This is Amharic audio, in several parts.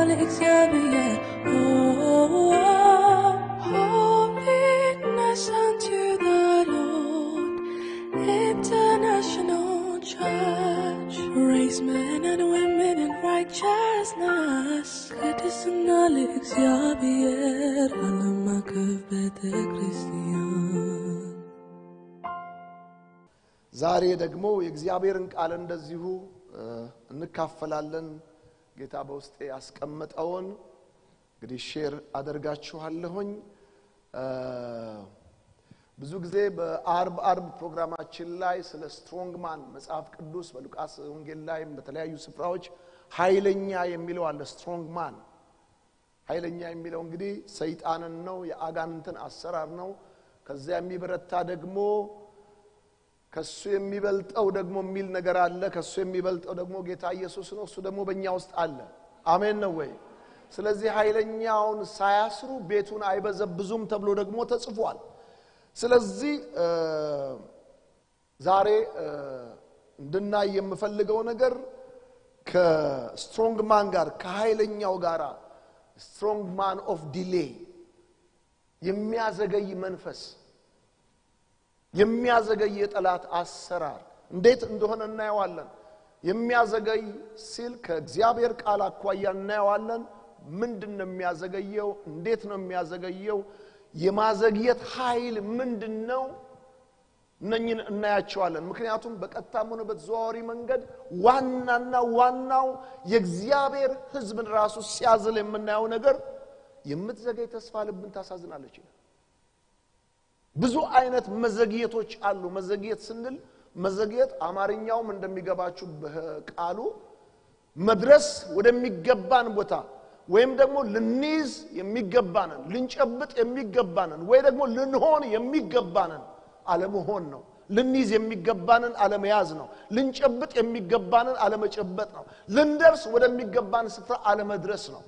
እግዚአብሔር Oh, holiness unto the Lord International Church Raise men and women in righteousness ቅድስና ለእግዚአብሔር ዓለም አቀፍ ቤተ ክርስቲያን ዛሬ ደግሞ የእግዚአብሔርን ቃል እንደዚሁ እ፣ እንካፈላለን። ጌታ በውስጤ ያስቀመጠውን እንግዲህ ሼር አደርጋችኋለሁኝ። እ፣ ብዙ ጊዜ በአርብ አርብ ፕሮግራማችን ላይ ስለ ስትሮንግ ማን መጽሐፍ ቅዱስ በሉቃስ ወንጌል ላይም በተለያዩ ስፍራዎች ኃይለኛ የሚለው አለ። ስትሮንግ ማን ኃይለኛ የሚለው እንግዲህ ሰይጣንን ነው፣ የአጋንንትን አሰራር ነው። ከዚያ የሚበረታ ደግሞ ከሱ የሚበልጠው ደግሞ የሚል ነገር አለ። ከሱ የሚበልጠው ደግሞ ጌታ ኢየሱስ ነው። እሱ ደግሞ በእኛ ውስጥ አለ። አሜን ነው ወይ? ስለዚህ ኃይለኛውን ሳያስሩ ቤቱን አይበዘብዙም ተብሎ ደግሞ ተጽፏል። ስለዚህ እ፣ ዛሬ እ፣ እንድናይ የምፈልገው ነገር ከስትሮንግ ማን ጋር ከኃይለኛው ጋር ስትሮንግ ማን ኦፍ ዲሌይ የሚያዘገይ መንፈስ የሚያዘገይ የጠላት አሰራር እንዴት እንደሆነ እናየዋለን። የሚያዘገይ ሲል ከእግዚአብሔር ቃል አኳያ እናየዋለን። ምንድን ነው የሚያዘገየው? እንዴት ነው የሚያዘገየው? የማዘግየት ኃይል ምንድን ነው? እነኝን እናያቸዋለን። ምክንያቱም በቀጥታም ሆነ በተዘዋዋሪ መንገድ ዋናና ዋናው የእግዚአብሔር ሕዝብን ራሱ ሲያዝል የምናየው ነገር የምትዘገይ ተስፋ ልብን ታሳዝናለች ይላል። ብዙ አይነት መዘግየቶች አሉ። መዘግየት ስንል መዘግየት አማርኛውም እንደሚገባችሁ በቃሉ መድረስ ወደሚገባን ቦታ ወይም ደግሞ ልንይዝ የሚገባንን ልንጨብጥ የሚገባንን ወይ ደግሞ ልንሆን የሚገባንን አለመሆን ነው። ልንይዝ የሚገባንን አለመያዝ ነው። ልንጨብጥ የሚገባንን አለመጨበጥ ነው። ልንደርስ ወደሚገባን ስፍራ አለመድረስ ነው።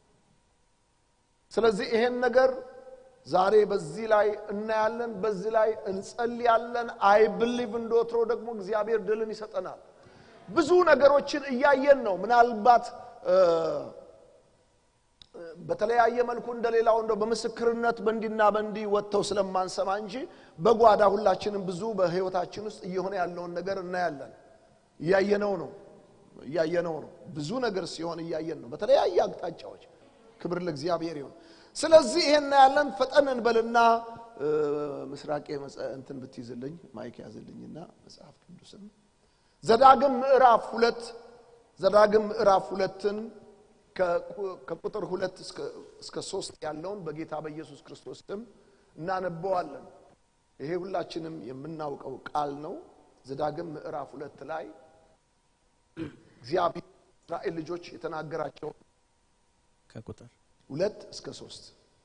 ስለዚህ ይሄን ነገር ዛሬ በዚህ ላይ እናያለን፣ በዚህ ላይ እንጸልያለን። አይ ብሊቭ እንደወትሮ ደግሞ እግዚአብሔር ድልን ይሰጠናል። ብዙ ነገሮችን እያየን ነው። ምናልባት እ፣ በተለያየ መልኩ እንደሌላው እንደው በምስክርነት በእንዲና በእንዲ ወጥተው ስለማንሰማ እንጂ በጓዳ ሁላችንም ብዙ በሕይወታችን ውስጥ እየሆነ ያለውን ነገር እናያለን። እያየነው ነው እያየነው ነው። ብዙ ነገር ሲሆን እያየን ነው በተለያየ አቅጣጫዎች። ክብር ለእግዚአብሔር ይሁን። ስለዚህ ይሄን እናያለን። ፈጠን እንበልና እ፣ ምስራቄ መጽ- እንትን ብትይዝልኝ ማይክ ያዝልኝና መጽሐፍ ቅዱስን ዘዳግም ምዕራፍ ሁለት ዘዳግም ምዕራፍ ሁለትን ከቁ- ከቁጥር ሁለት እስከ- እስከ ሶስት ያለውን በጌታ በኢየሱስ ክርስቶስ ስም እናነበዋለን። ይሄ ሁላችንም የምናውቀው ቃል ነው። ዘዳግም ምዕራፍ ሁለት ላይ እግዚአብሔር እስራኤል ልጆች የተናገራቸው ከቁጥር ሁለት እስከ ሶስት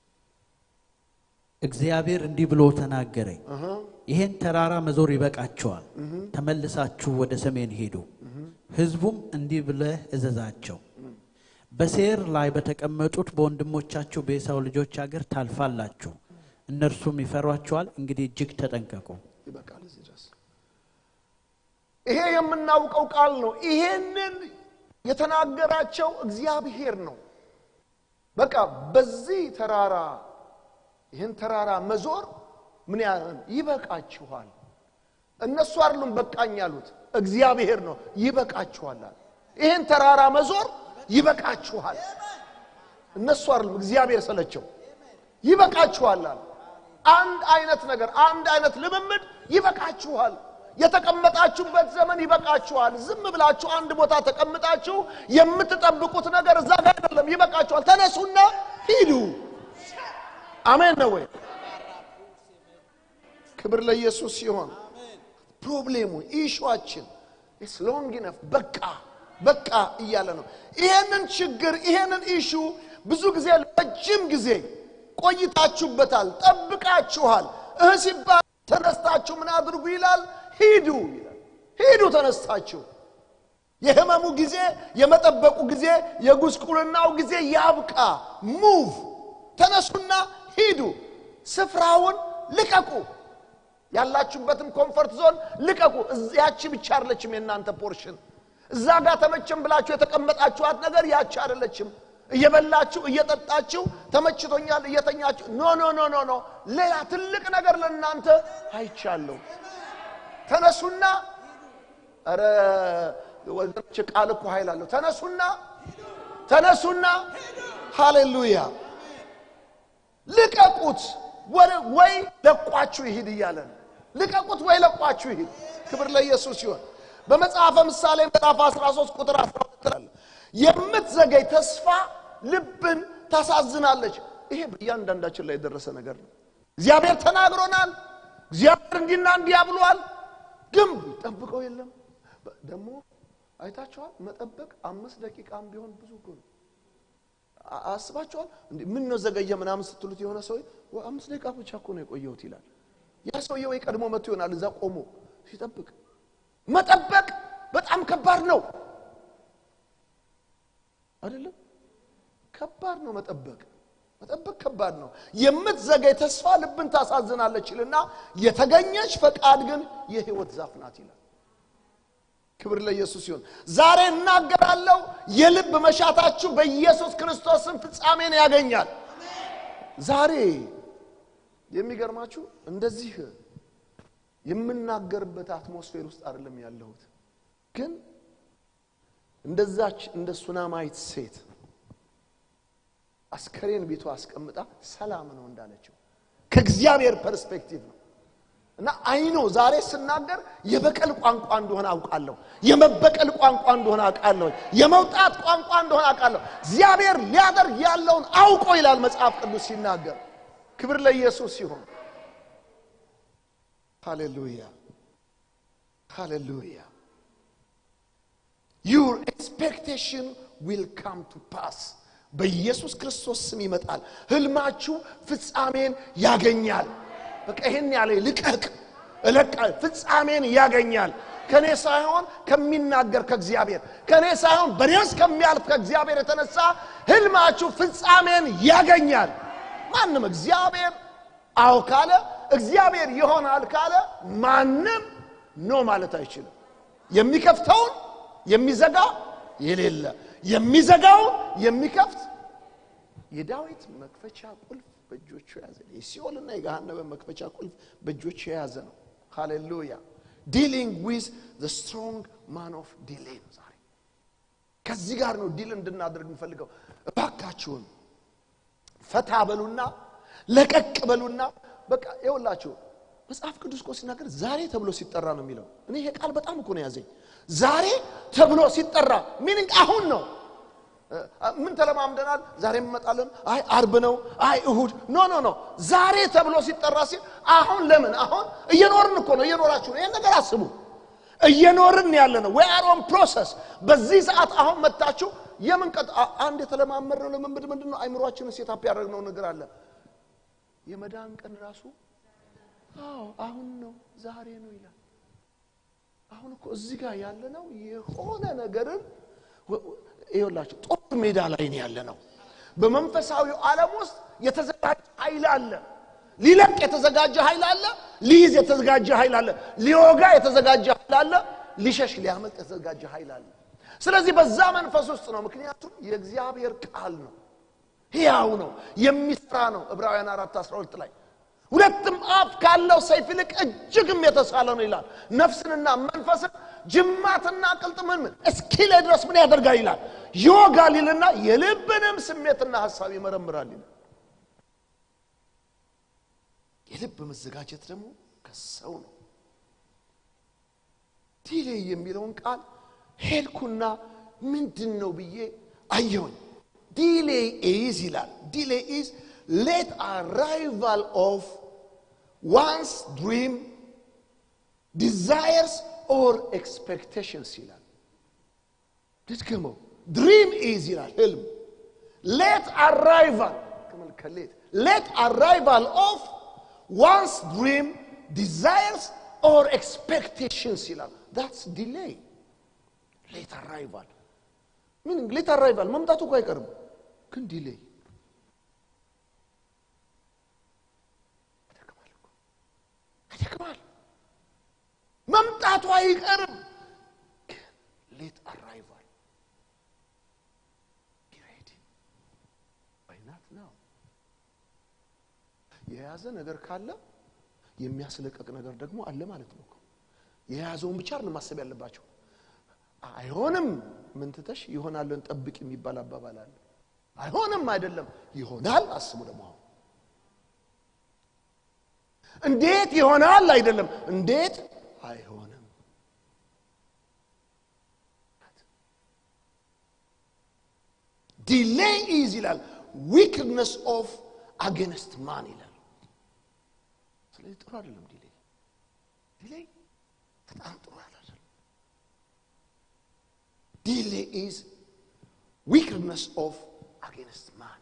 እግዚአብሔር እንዲህ ብሎ ተናገረኝ፣ ይሄን ተራራ መዞር ይበቃቸዋል፣ ተመልሳችሁ ወደ ሰሜን ሄዱ። ሕዝቡም እንዲህ ብለህ እዘዛቸው፣ በሴር ላይ በተቀመጡት በወንድሞቻችሁ በኤሳው ልጆች አገር ታልፋላችሁ፣ እነርሱም ይፈሯቸዋል። እንግዲህ እጅግ ተጠንቀቁ። ይበቃል እዚህ ድረስ። ይሄ የምናውቀው ቃል ነው። ይሄንን የተናገራቸው እግዚአብሔር ነው። በቃ በዚህ ተራራ ይህን ተራራ መዞር ምን ያህል ይበቃችኋል። እነሱ አይደሉም በቃኝ ያሉት እግዚአብሔር ነው። ይበቃችኋል አለ። ይህን ተራራ መዞር ይበቃችኋል። እነሱ አይደሉም እግዚአብሔር ሰለቸው። ይበቃችኋል አለ። አንድ አይነት ነገር፣ አንድ አይነት ልምምድ ይበቃችኋል። የተቀመጣችሁበት ዘመን ይበቃችኋል። ዝም ብላችሁ አንድ ቦታ ተቀምጣችሁ የምትጠብቁት ነገር እዛ ጋር አይደለም። ይበቃችኋል። ተነሱና ሂዱ። አሜን ነው ወይ? ክብር ለኢየሱስ ሲሆን ፕሮብሌሙ ኢሹዋችን ኢስ ሎንግ ኢነፍ በቃ በቃ እያለ ነው። ይሄንን ችግር ይሄንን ኢሹ ብዙ ጊዜ ረጅም ጊዜ ቆይታችሁበታል፣ ጠብቃችኋል። እህ ሲባል ተነስታችሁ ምን አድርጉ ይላል? ሂዱ ይላል። ሂዱ ተነስታችሁ። የህመሙ ጊዜ፣ የመጠበቁ ጊዜ፣ የጉስቁልናው ጊዜ ያብቃ። ሙቭ ተነሱና ሂዱ። ስፍራውን ልቀቁ። ያላችሁበትን ኮምፈርት ዞን ልቀቁ። እዝ- ያቺ ብቻ አይደለችም የእናንተ ፖርሽን። እዛ ጋር ተመቸም ብላችሁ የተቀመጣችኋት ነገር ያቺ አይደለችም። እየበላችሁ እየጠጣችሁ ተመችቶኛል እየተኛችሁ ኖ ኖ ኖ ኖ ኖ ሌላ ትልቅ ነገር ለእናንተ አይቻለሁ ተነሱና ኧረ ወገኖች ቃል እኮ ኃይል አለው ተነሱና ተነሱና ሃሌሉያ ልቀቁት ወደ- ወይ ለቋችሁ ይሂድ እያለ ነው ልቀቁት ወይ ለቋችሁ ይሂድ ክብር ለኢየሱስ ሲሆን በመጽሐፈ ምሳሌ ምዕራፍ 13 ቁጥር 12 አለ የምትዘገይ ተስፋ ልብን ታሳዝናለች ይሄ በእያንዳንዳችን ላይ የደረሰ ነገር ነው እግዚአብሔር ተናግሮናል እግዚአብሔር እንዲና እንዲያ ብሏል ግን ጠብቀው የለም በ- ደግሞ አይታችኋል መጠበቅ አምስት ደቂቃም ቢሆን ብዙ እኮ ነው አ- አስባችኋል እንዴ ምን ነው ዘገየ ምናምን ስትሉት የሆነ ሰው "ወ- አምስት ደቂቃ ብቻ እኮ ነው የቆየሁት ይላል ያ ሰውዬ ወይ ቀድሞ መጥቶ ይሆናል እዛ ቆሞ ሲጠብቅ መጠበቅ በጣም ከባድ ነው አይደለም ከባድ ነው መጠበቅ መጠበቅ ከባድ ነው የምትዘገይ ተስፋ ልብን ታሳዝናለች ይልና የተገኘች ፈቃድ ግን የህይወት ዛፍ ናት ይላል ክብር ለኢየሱስ ይሁን ዛሬ እናገራለሁ የልብ መሻታችሁ በኢየሱስ ክርስቶስን ፍጻሜን ያገኛል ዛሬ የሚገርማችሁ እንደዚህ የምናገርበት አትሞስፌር ውስጥ አይደለም ያለሁት ግን እንደዛች እንደ ሱናማይት ሴት አስከሬን ቤቷ አስቀምጣ ሰላም ነው እንዳለችው ከእግዚአብሔር ፐርስፔክቲቭ ነው እና አይኖ ዛሬ ስናገር የበቀል ቋንቋ እንደሆነ አውቃለሁ የመበቀል ቋንቋ እንደሆነ አውቃለሁ የመውጣት ቋንቋ እንደሆነ አውቃለሁ እግዚአብሔር ሊያደርግ ያለውን አውቆ ይላል መጽሐፍ ቅዱስ ሲናገር ክብር ለኢየሱስ ሲሆን ሃሌሉያ ሃሌሉያ ዩር ኤክስፔክቴሽን ዊል ካም ቱ ፓስ በኢየሱስ ክርስቶስ ስም ይመጣል ህልማችሁ ፍጻሜን ያገኛል በቃ ይህን ያለ ልቀቅ እለቃ ፍጻሜን ያገኛል ከኔ ሳይሆን ከሚናገር ከእግዚአብሔር ከኔ ሳይሆን በኔ ውስጥ ከሚያልፍ ከእግዚአብሔር የተነሳ ህልማችሁ ፍጻሜን ያገኛል ማንም እግዚአብሔር አዎ ካለ እግዚአብሔር ይሆናል ካለ ማንም ኖ ማለት አይችልም የሚከፍተውን የሚዘጋ የሌለ የሚዘጋውን የሚከፍት የዳዊት መክፈቻ ቁልፍ በእጆቹ የያዘ ነው። የሲኦልና የገሃነመ መክፈቻ ቁልፍ በእጆቹ የያዘ ነው ሃሌሉያ ዲሊንግ ዊዝ ዘ ስትሮንግ ማን ኦፍ ዲሌ ነው ዛሬ ከዚህ ጋር ነው ዲል እንድናደርግ የምፈልገው እባካችሁን ፈታ በሉና ለቀቅ በሉና በቃ ይኸውላችሁ መጽሐፍ ቅዱስ እኮ ሲናገር ዛሬ ተብሎ ሲጠራ ነው የሚለው እኔ ይሄ ቃል በጣም እኮ ነው ያዘኝ ዛሬ ተብሎ ሲጠራ ሚኒንግ አሁን ነው ምን ተለማምደናል ዛሬ እንመጣለን አይ አርብ ነው አይ እሁድ ኖ ኖ ኖ ዛሬ ተብሎ ሲጠራ ሲል አሁን ለምን አሁን እየኖርን እኮ ነው እየኖራችሁ ነው ይህን ነገር አስቡ እየኖርን ያለ ነው ወይ አር ኦን ፕሮሰስ በዚህ ሰዓት አሁን መታችሁ የምን ቀጥ አ- አንድ የተለማመድነው ልምምድ ምንድን ነው አይምሯችንን ሴታፕ ያደረግነው ነገር አለ የመዳን ቀን ራሱ አዎ አሁን ነው ዛሬ ነው ይላል አሁን እኮ እዚህ ጋር ያለ ነው የሆነ ነገርን ወ- ወ- ይኸውላችሁ ጦር ሜዳ ላይ ነው ያለ ነው በመንፈሳዊው ዓለም ውስጥ የተዘጋጀ ኃይል አለ ሊለቅ የተዘጋጀ ኃይል አለ ሊይዝ የተዘጋጀ ኃይል አለ ሊወጋ የተዘጋጀ ኃይል አለ ሊሸሽ ሊያመልጥ የተዘጋጀ ኃይል አለ ስለዚህ በዛ መንፈስ ውስጥ ነው ምክንያቱም የእግዚአብሔር ቃል ነው ሕያው ነው የሚሰራ ነው ዕብራውያን አራት 12 ላይ ሁለትም አፍ ካለው ሰይፍ ይልቅ እጅግም የተሳለ ነው ይላል ነፍስንና መንፈስን ጅማትና ቅልጥምን ምን እስኪለ ድረስ ምን ያደርጋል ይላል ይወጋል ይልና የልብንም ስሜትና ሀሳብ ይመረምራል ይላል የልብ መዘጋጀት ደግሞ ከሰው ነው ዲሌ የሚለውን ቃል ሄድኩና ምንድን ነው ብዬ አየሁኝ ዲሌ ኢዝ ይላል ዲሌ ኢዝ ሌት አራይቫል ኦፍ ዋንስ ድሪም ዲዛየርስ ኦር ኤክስፔክቴሽንስ ይላል ልድገመው ድሪም ኢዝ ይላል ህልም ሌት አራይቫል ከሌት ሌት አራይቫል ኦፍ ዋንስ ድሪም ዲዛየርስ ኦር ኤክስፔክቴሽንስ ይላል ዳትስ ዲሌይ ሌት አራይቫል ምን ሌት አራይቫል መምጣቱ እኮ አይቀርም ግን ዲሌይ ያደክማል እኮ ያደክማል መምጣቱ አይቀርም ግን ሌት አራይቫል ቢ ሬዲ ነው። የያዘ ነገር ካለ የሚያስለቀቅ ነገር ደግሞ አለ ማለት ነው። እኮ። የያዘውን ብቻ አይደለም ማሰብ ያለባቸው። አይሆንም ምን ትተሽ ይሆናልን ጠብቅ የሚባል አባባል አለ። አይሆንም አይደለም ይሆናል አስቡ። ደግሞ አሁን እንዴት ይሆናል አይደለም እንዴት አይሆንም። ዲሌይ ኢዝ ይላል ዊክነስ ኦፍ አጌንስት ማን ይላል። ስለዚህ ጥሩ አይደለም ዲሌይ ዲሌይ በጣም ጥሩ አይደለም። ዲሌይ ኢዝ ዊክነስ ኦፍ አጌንስት ማን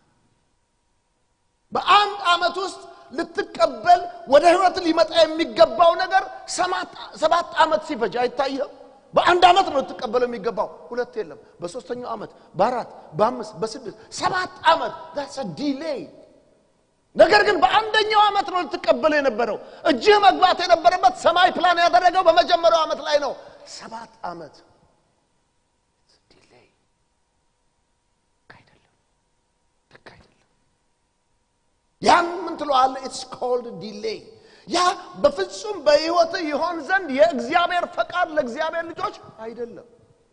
በአንድ ዓመት ውስጥ ልትቀበል ወደ ህይወት ሊመጣ የሚገባው ነገር ሰባት ዓመት ሲፈጅ አይታየም። በአንድ ዓመት ነው ልትቀበለው የሚገባው። ሁለት የለም። በሶስተኛው ዓመት፣ በአራት፣ በአምስት፣ በስድስት፣ ሰባት ዓመት ዳትስ ዲሌይ። ነገር ግን በአንደኛው ዓመት ነው ልትቀበለው የነበረው። እጅህ መግባት የነበረበት ሰማይ ፕላን ያደረገው በመጀመሪያው ዓመት ላይ ነው። ሰባት ዓመት ዲሌይ አይደለም፣ ልክ አይደለም። ያን ምን ትለዋለ? ኢትስ ኮልድ ዲሌይ። ያ በፍጹም በህይወት ይሆን ዘንድ የእግዚአብሔር ፈቃድ ለእግዚአብሔር ልጆች አይደለም።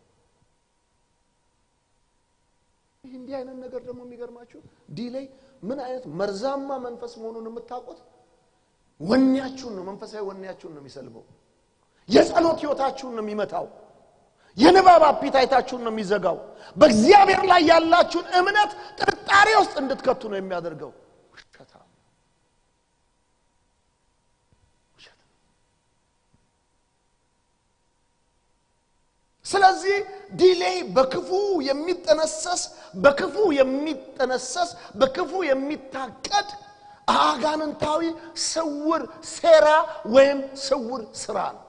ይህ እንዲህ አይነት ነገር ደግሞ የሚገርማችሁ ዲሌይ ምን አይነት መርዛማ መንፈስ መሆኑን የምታውቁት ወኔያችሁን ነው፣ መንፈሳዊ ወኔያችሁን ነው የሚሰልበው። የጸሎት ህይወታችሁን ነው የሚመታው። የንባብ አፒታይታችሁን ነው የሚዘጋው። በእግዚአብሔር ላይ ያላችሁን እምነት ጥርጣሬ ውስጥ እንድትከቱ ነው የሚያደርገው። ውሸታ ውሸት። ስለዚህ ዲሌይ በክፉ የሚጠነሰስ በክፉ የሚጠነሰስ በክፉ የሚታቀድ አጋንንታዊ ስውር ሴራ ወይም ስውር ስራ ነው።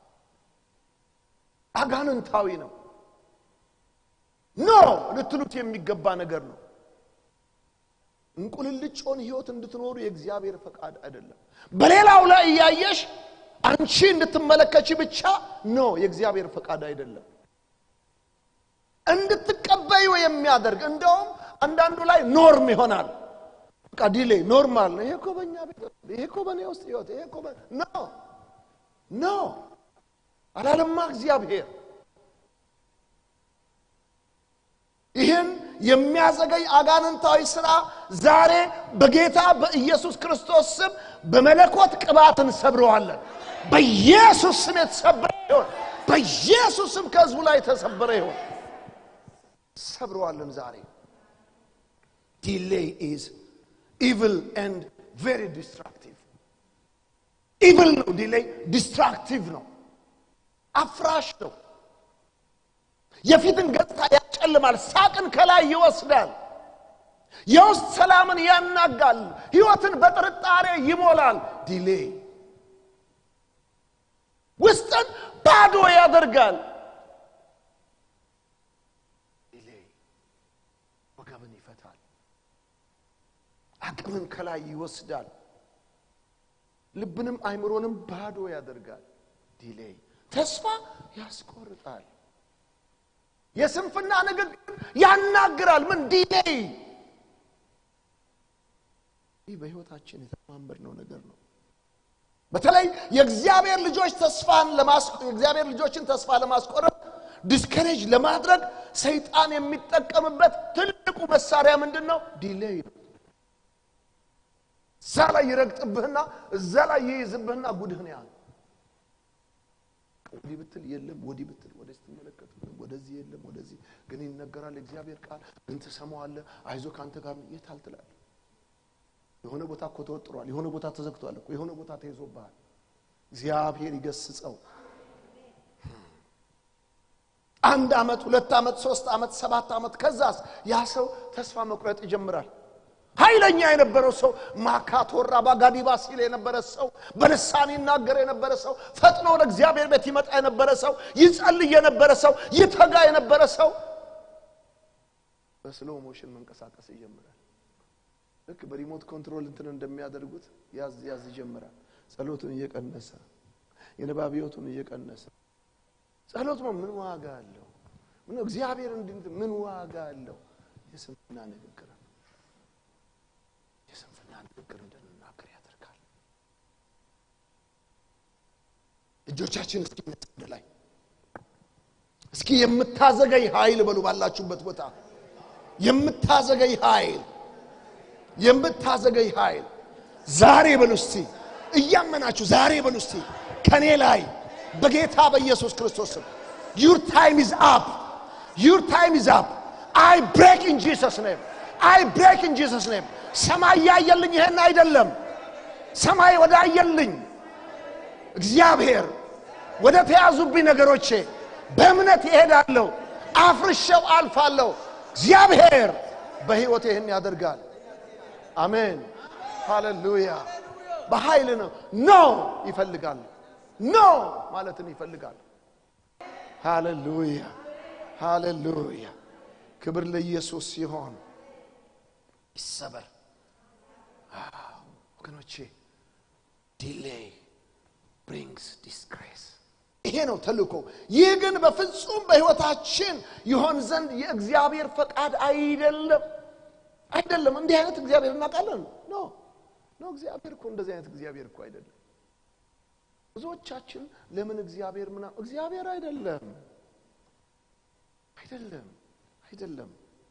አጋንንታዊ ነው። ኖ ልትሉት የሚገባ ነገር ነው። እንቁልልጮን ህይወት እንድትኖሩ የእግዚአብሔር ፈቃድ አይደለም። በሌላው ላይ እያየሽ አንቺ እንድትመለከች ብቻ ኖ የእግዚአብሔር ፈቃድ አይደለም። እንድትቀበዩ የሚያደርግ እንደውም አንዳንዱ ላይ ኖርም ይሆናል። በቃ ዲሌይ ኖርማል ነው። ይሄ እኮ በእኛ ቤት፣ ይሄ እኮ በእኔ ውስጥ ህይወት፣ ይሄ እኮ በ- ኖ ኖ አላለማ እግዚአብሔር ይህን የሚያዘገይ አጋንንታዊ ስራ ዛሬ በጌታ በኢየሱስ ክርስቶስ ስም በመለኮት ቅባት እንሰብረዋለን። በኢየሱስ ስም የተሰበረ ይሆን። በኢየሱስ ስም ከህዝቡ ላይ የተሰበረ ይሆን። ሰብረዋለን ዛሬ። ዲሌይ ኢዝ ኢቪል ኤንድ ቬሪ ዲስትራክቲቭ። ኢቪል ነው ዲሌይ፣ ዲስትራክቲቭ ነው፣ አፍራሽ ነው። የፊትን ገጽታ ያጨልማል። ሳቅን ከላይ ይወስዳል። የውስጥ ሰላምን ያናጋል። ህይወትን በጥርጣሬ ይሞላል። ዲሌይ ውስጥን ባዶ ያደርጋል። ዲሌይ ወገብን ይፈታል። አቅምን ከላይ ይወስዳል። ልብንም አይምሮንም ባዶ ያደርጋል። ዲሌይ ተስፋ ያስቆርጣል። የስንፍና ንግግር ያናግራል። ምን ዲሌይ ይህ በህይወታችን የተማመድነው ነገር ነው። በተለይ የእግዚአብሔር ልጆች ተስፋን ለማስቆ የእግዚአብሔር ልጆችን ተስፋ ለማስቆረጥ ዲስከሬጅ ለማድረግ ሰይጣን የሚጠቀምበት ትልቁ መሳሪያ ምንድን ነው? ዲሌይ ነው። እዛ ላይ ይረግጥብህና እዛ ላይ ይይዝብህና ጉድህን ያህል ወዲህ ብትል የለም፣ ወዲህ ብትል ወደ ስትመለከት ወደዚህ የለም፣ ወደዚህ ግን ይነገራል። እግዚአብሔር ቃል ግን ትሰማዋለህ። አይዞ ከአንተ ጋር ነው። የት አልትላል። የሆነ ቦታ እኮ ተወጥሯል። የሆነ ቦታ ተዘግቷል እኮ የሆነ ቦታ ተይዞብሃል። እግዚአብሔር ይገስጸው። አንድ ዓመት፣ ሁለት ዓመት፣ ሶስት ዓመት፣ ሰባት ዓመት ከዛስ ያ ሰው ተስፋ መቁረጥ ይጀምራል። ኃይለኛ የነበረው ሰው ማካቶራ ባጋዲባ ሲል የነበረ ሰው በልሳን ይናገር የነበረ ሰው ፈጥኖ ወደ እግዚአብሔር ቤት ይመጣ የነበረ ሰው ይጸልይ የነበረ ሰው ይተጋ የነበረ ሰው በስሎ ሞሽን መንቀሳቀስ ይጀምራል። ልክ በሪሞት ኮንትሮል እንትን እንደሚያደርጉት ያዝ ያዝ ይጀምራል። ጸሎቱን እየቀነሰ የንባብ ሕይወቱን እየቀነሰ ጸሎት ነው ምን ዋጋ አለው? ምን እግዚአብሔር እንዲህ ምን ዋጋ አለው? የስንፍና ንግግር ንግግር እንድንናገር ያደርጋል። እጆቻችን እስኪ ወደ ላይ እስኪ የምታዘገይ ኃይል በሉ ባላችሁበት ቦታ የምታዘገይ ኃይል የምታዘገይ ኃይል ዛሬ በሉ እስቲ እያመናችሁ ዛሬ በሉ እስቲ ከኔ ላይ በጌታ በኢየሱስ ክርስቶስ ስም ዩር ታይም ኢዝ አፕ ዩር ታይም ኢዝ አፕ አይ ብሬክ ኢን ጂሰስ ኔም አይ ብሬክ ኢን ጂሰስ ኔም ሰማይ ያየልኝ ይሄን አይደለም ሰማይ ወዳየልኝ እግዚአብሔር ወደ ተያዙብኝ ነገሮቼ በእምነት ይሄዳለሁ አፍርሸው አልፋለሁ እግዚአብሔር በሕይወት ይህን ያደርጋል አሜን ሃሌሉያ በኃይል ነው ኖ ይፈልጋል ኖ ማለትን ይፈልጋል ሃሌሉያ ሃሌሉያ ክብር ለኢየሱስ ሲሆን ይሰበር አዎ፣ ወገኖቼ ዲሌይ ብሪንግስ ዲስግሬስ ይሄ ነው ተልእኮ ይህ ግን በፍጹም በህይወታችን ይሆን ዘንድ የእግዚአብሔር ፈቃድ አይደለም አይደለም እንዲህ አይነት እግዚአብሔር እናውቃለን ኖ ኖ እግዚአብሔር እኮ እንደዚህ አይነት እግዚአብሔር እኮ አይደለም ብዙዎቻችን ለምን እግዚአብሔር ምና እግዚአብሔር አይደለም አይደለም አይደለም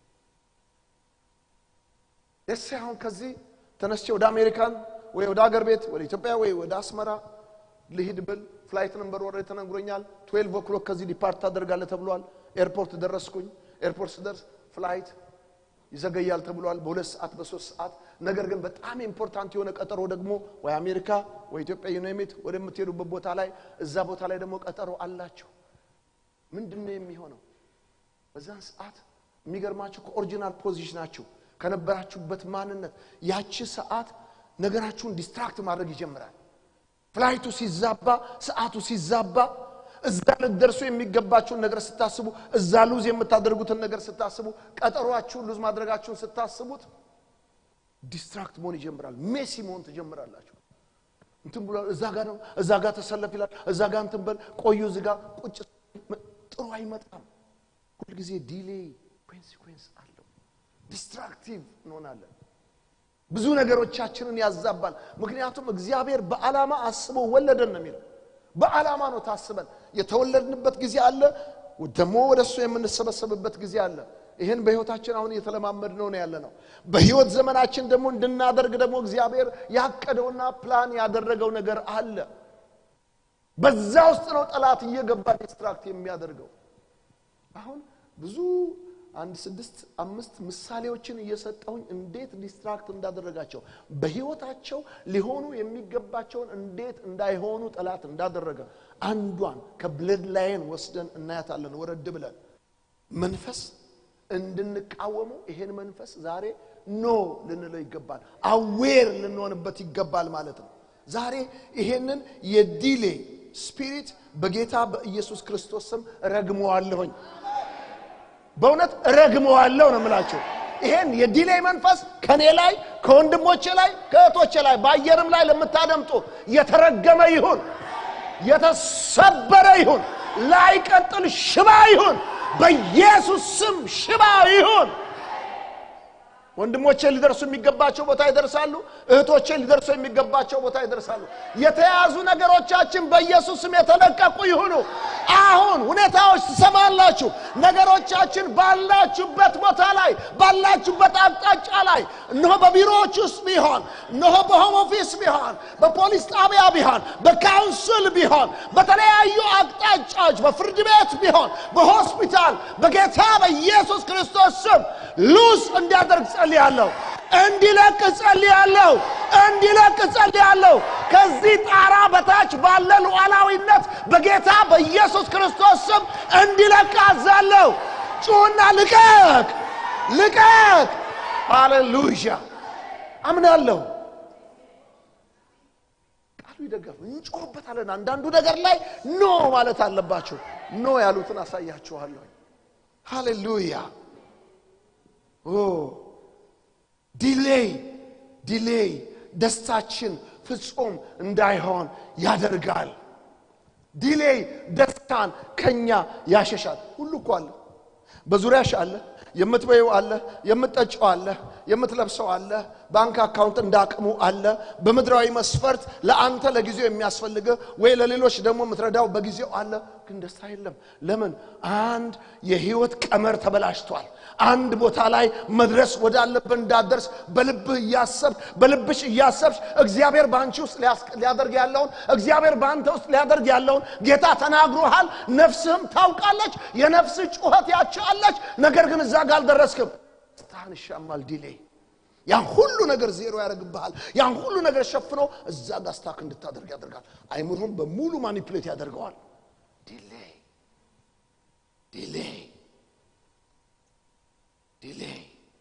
ደስ አሁን ከዚህ ተነስቼ ወደ አሜሪካን ወይ ወደ አገር ቤት ወደ ኢትዮጵያ ወይ ወደ አስመራ ልሂድ ብል ፍላይት ነምበር ወረ ተነግሮኛል 12 ኦክሎክ ከዚህ ዲፓርት ታደርጋለህ ተብሏል ኤርፖርት ደረስኩኝ ኤርፖርት ስደርስ ፍላይት ይዘገያል ተብሏል በሁለት ሰዓት በሶስት ሰዓት ነገር ግን በጣም ኢምፖርታንት የሆነ ቀጠሮ ደግሞ ወይ አሜሪካ ወይ ኢትዮጵያ ዩናይሜት ወደምትሄዱበት ቦታ ላይ እዛ ቦታ ላይ ደግሞ ቀጠሮ አላቸው ምንድን ነው የሚሆነው በዛን ሰዓት የሚገርማችሁ ከኦሪጂናል ፖዚሽናችሁ ከነበራችሁበት ማንነት ያቺ ሰዓት ነገራችሁን ዲስትራክት ማድረግ ይጀምራል ፍላይቱ ሲዛባ ሰዓቱ ሲዛባ እዛ ልትደርሱ የሚገባችሁን ነገር ስታስቡ እዛ ሉዝ የምታደርጉትን ነገር ስታስቡ ቀጠሯችሁን ሉዝ ማድረጋችሁን ስታስቡት ዲስትራክት መሆን ይጀምራል ሜሲ መሆን ትጀምራላችሁ እንትን ብሏል እዛ ጋር ነው እዛ ጋር ተሰለፍ ይላል እዛ ጋር እንትን በል ቆዩ እዚህ ጋር ቁጭ ጥሩ አይመጣም ሁልጊዜ ዲሌይ ኮንሲኩዌንስ አለው ዲስትራክቲቭ እንሆናለን ብዙ ነገሮቻችንን ያዛባል ምክንያቱም እግዚአብሔር በዓላማ አስቦ ወለደን ነው የሚለው በዓላማ ነው ታስበን የተወለድንበት ጊዜ አለ ደግሞ ወደ እሱ የምንሰበሰብበት ጊዜ አለ ይህን በህይወታችን አሁን እየተለማመድ ነው ያለ ነው በህይወት ዘመናችን ደግሞ እንድናደርግ ደግሞ እግዚአብሔር ያቀደውና ፕላን ያደረገው ነገር አለ በዛ ውስጥ ነው ጠላት እየገባ ዲስትራክት የሚያደርገው አሁን ብዙ አንድ ስድስት አምስት ምሳሌዎችን እየሰጠሁኝ እንዴት ዲስትራክት እንዳደረጋቸው በህይወታቸው ሊሆኑ የሚገባቸውን እንዴት እንዳይሆኑ ጠላት እንዳደረገ አንዷን ከብለድ ላይን ወስደን እናያታለን ወረድ ብለን መንፈስ እንድንቃወመው ይሄን መንፈስ ዛሬ ኖ ልንለው ይገባል አዌር ልንሆንበት ይገባል ማለት ነው ዛሬ ይሄንን የዲሌ ስፒሪት በጌታ በኢየሱስ ክርስቶስ ስም ረግመዋለሁኝ በእውነት ረግመዋለሁ ነው የምላቸው ይሄን የዲሌይ መንፈስ ከኔ ላይ ከወንድሞቼ ላይ ከእህቶቼ ላይ በአየርም ላይ ለምታደምጡ የተረገመ ይሁን የተሰበረ ይሁን ላይቀጥል ሽባ ይሁን በኢየሱስ ስም ሽባ ይሁን ወንድሞቼ ሊደርሱ የሚገባቸው ቦታ ይደርሳሉ እህቶቼ ሊደርሱ የሚገባቸው ቦታ ይደርሳሉ የተያዙ ነገሮቻችን በኢየሱስ ስም የተለቀቁ ይሁኑ አሁን ሁኔታዎች ትሰማላችሁ ነገሮቻችን ባላችሁበት ቦታ ላይ ባላችሁበት አቅጣጫ ላይ እነሆ በቢሮዎች ውስጥ ቢሆን እነሆ በሆም ኦፊስ ቢሆን በፖሊስ ጣቢያ ቢሆን በካውንስል ቢሆን በተለያዩ አቅጣጫዎች በፍርድ ቤት ቢሆን በሆስፒታል በጌታ በኢየሱስ ክርስቶስ ስም ሉስ እንዲያደርግ ጸልያለሁ እንዲለቅ ጸልያለሁ እንዲለቅ ጸልያለሁ ከዚህ ጣራ በታች ባለ ሉዓላዊነት በጌታ በኢየሱስ ክርስቶስ ስም እንዲለቅ አዛለሁ ጩና ልቀቅ ልቀቅ ሃሌሉያ አምናለሁ ቃሉ ይደገፍ እንጮህበታለን አንዳንዱ ነገር ላይ ኖ ማለት አለባችሁ ኖ ያሉትን አሳያችኋለሁ ሃሌሉያ ዲሌይ ዲሌይ ደስታችን ፍጹም እንዳይሆን ያደርጋል ዲሌይ ደስታን ከኛ ያሸሻል ሁሉ እኮ አለ በዙሪያሽ አለ የምትበይው አለ የምትጠጪው አለ የምትለብሰው አለ ባንክ አካውንት እንደ አቅሙ አለ። በምድራዊ መስፈርት ለአንተ ለጊዜው የሚያስፈልግህ ወይ ለሌሎች ደግሞ የምትረዳው በጊዜው አለ። ግን ደስታ የለም። ለምን? አንድ የህይወት ቀመር ተበላሽቷል። አንድ ቦታ ላይ መድረስ ወዳለብህ እንዳደርስ በልብህ እያሰብክ በልብሽ እያሰብሽ እግዚአብሔር በአንቺ ውስጥ ሊያስ- ሊያደርግ ያለውን እግዚአብሔር በአንተ ውስጥ ሊያደርግ ያለውን ጌታ ተናግሮሃል። ነፍስህም ታውቃለች። የነፍስህ ጩኸት ያቻለች። ነገር ግን እዛ ጋር አልደረስክም። ደስታህን ይሻማል ዲሌ ያን ሁሉ ነገር ዜሮ ያደርግብሃል። ያን ሁሉ ነገር ሸፍኖ እዛ ጋር ስታክ እንድታደርግ ያደርጋል። አይምሮም በሙሉ ማኒፕሌት ያደርገዋል። ዲሌይ ዲሌይ ዲሌይ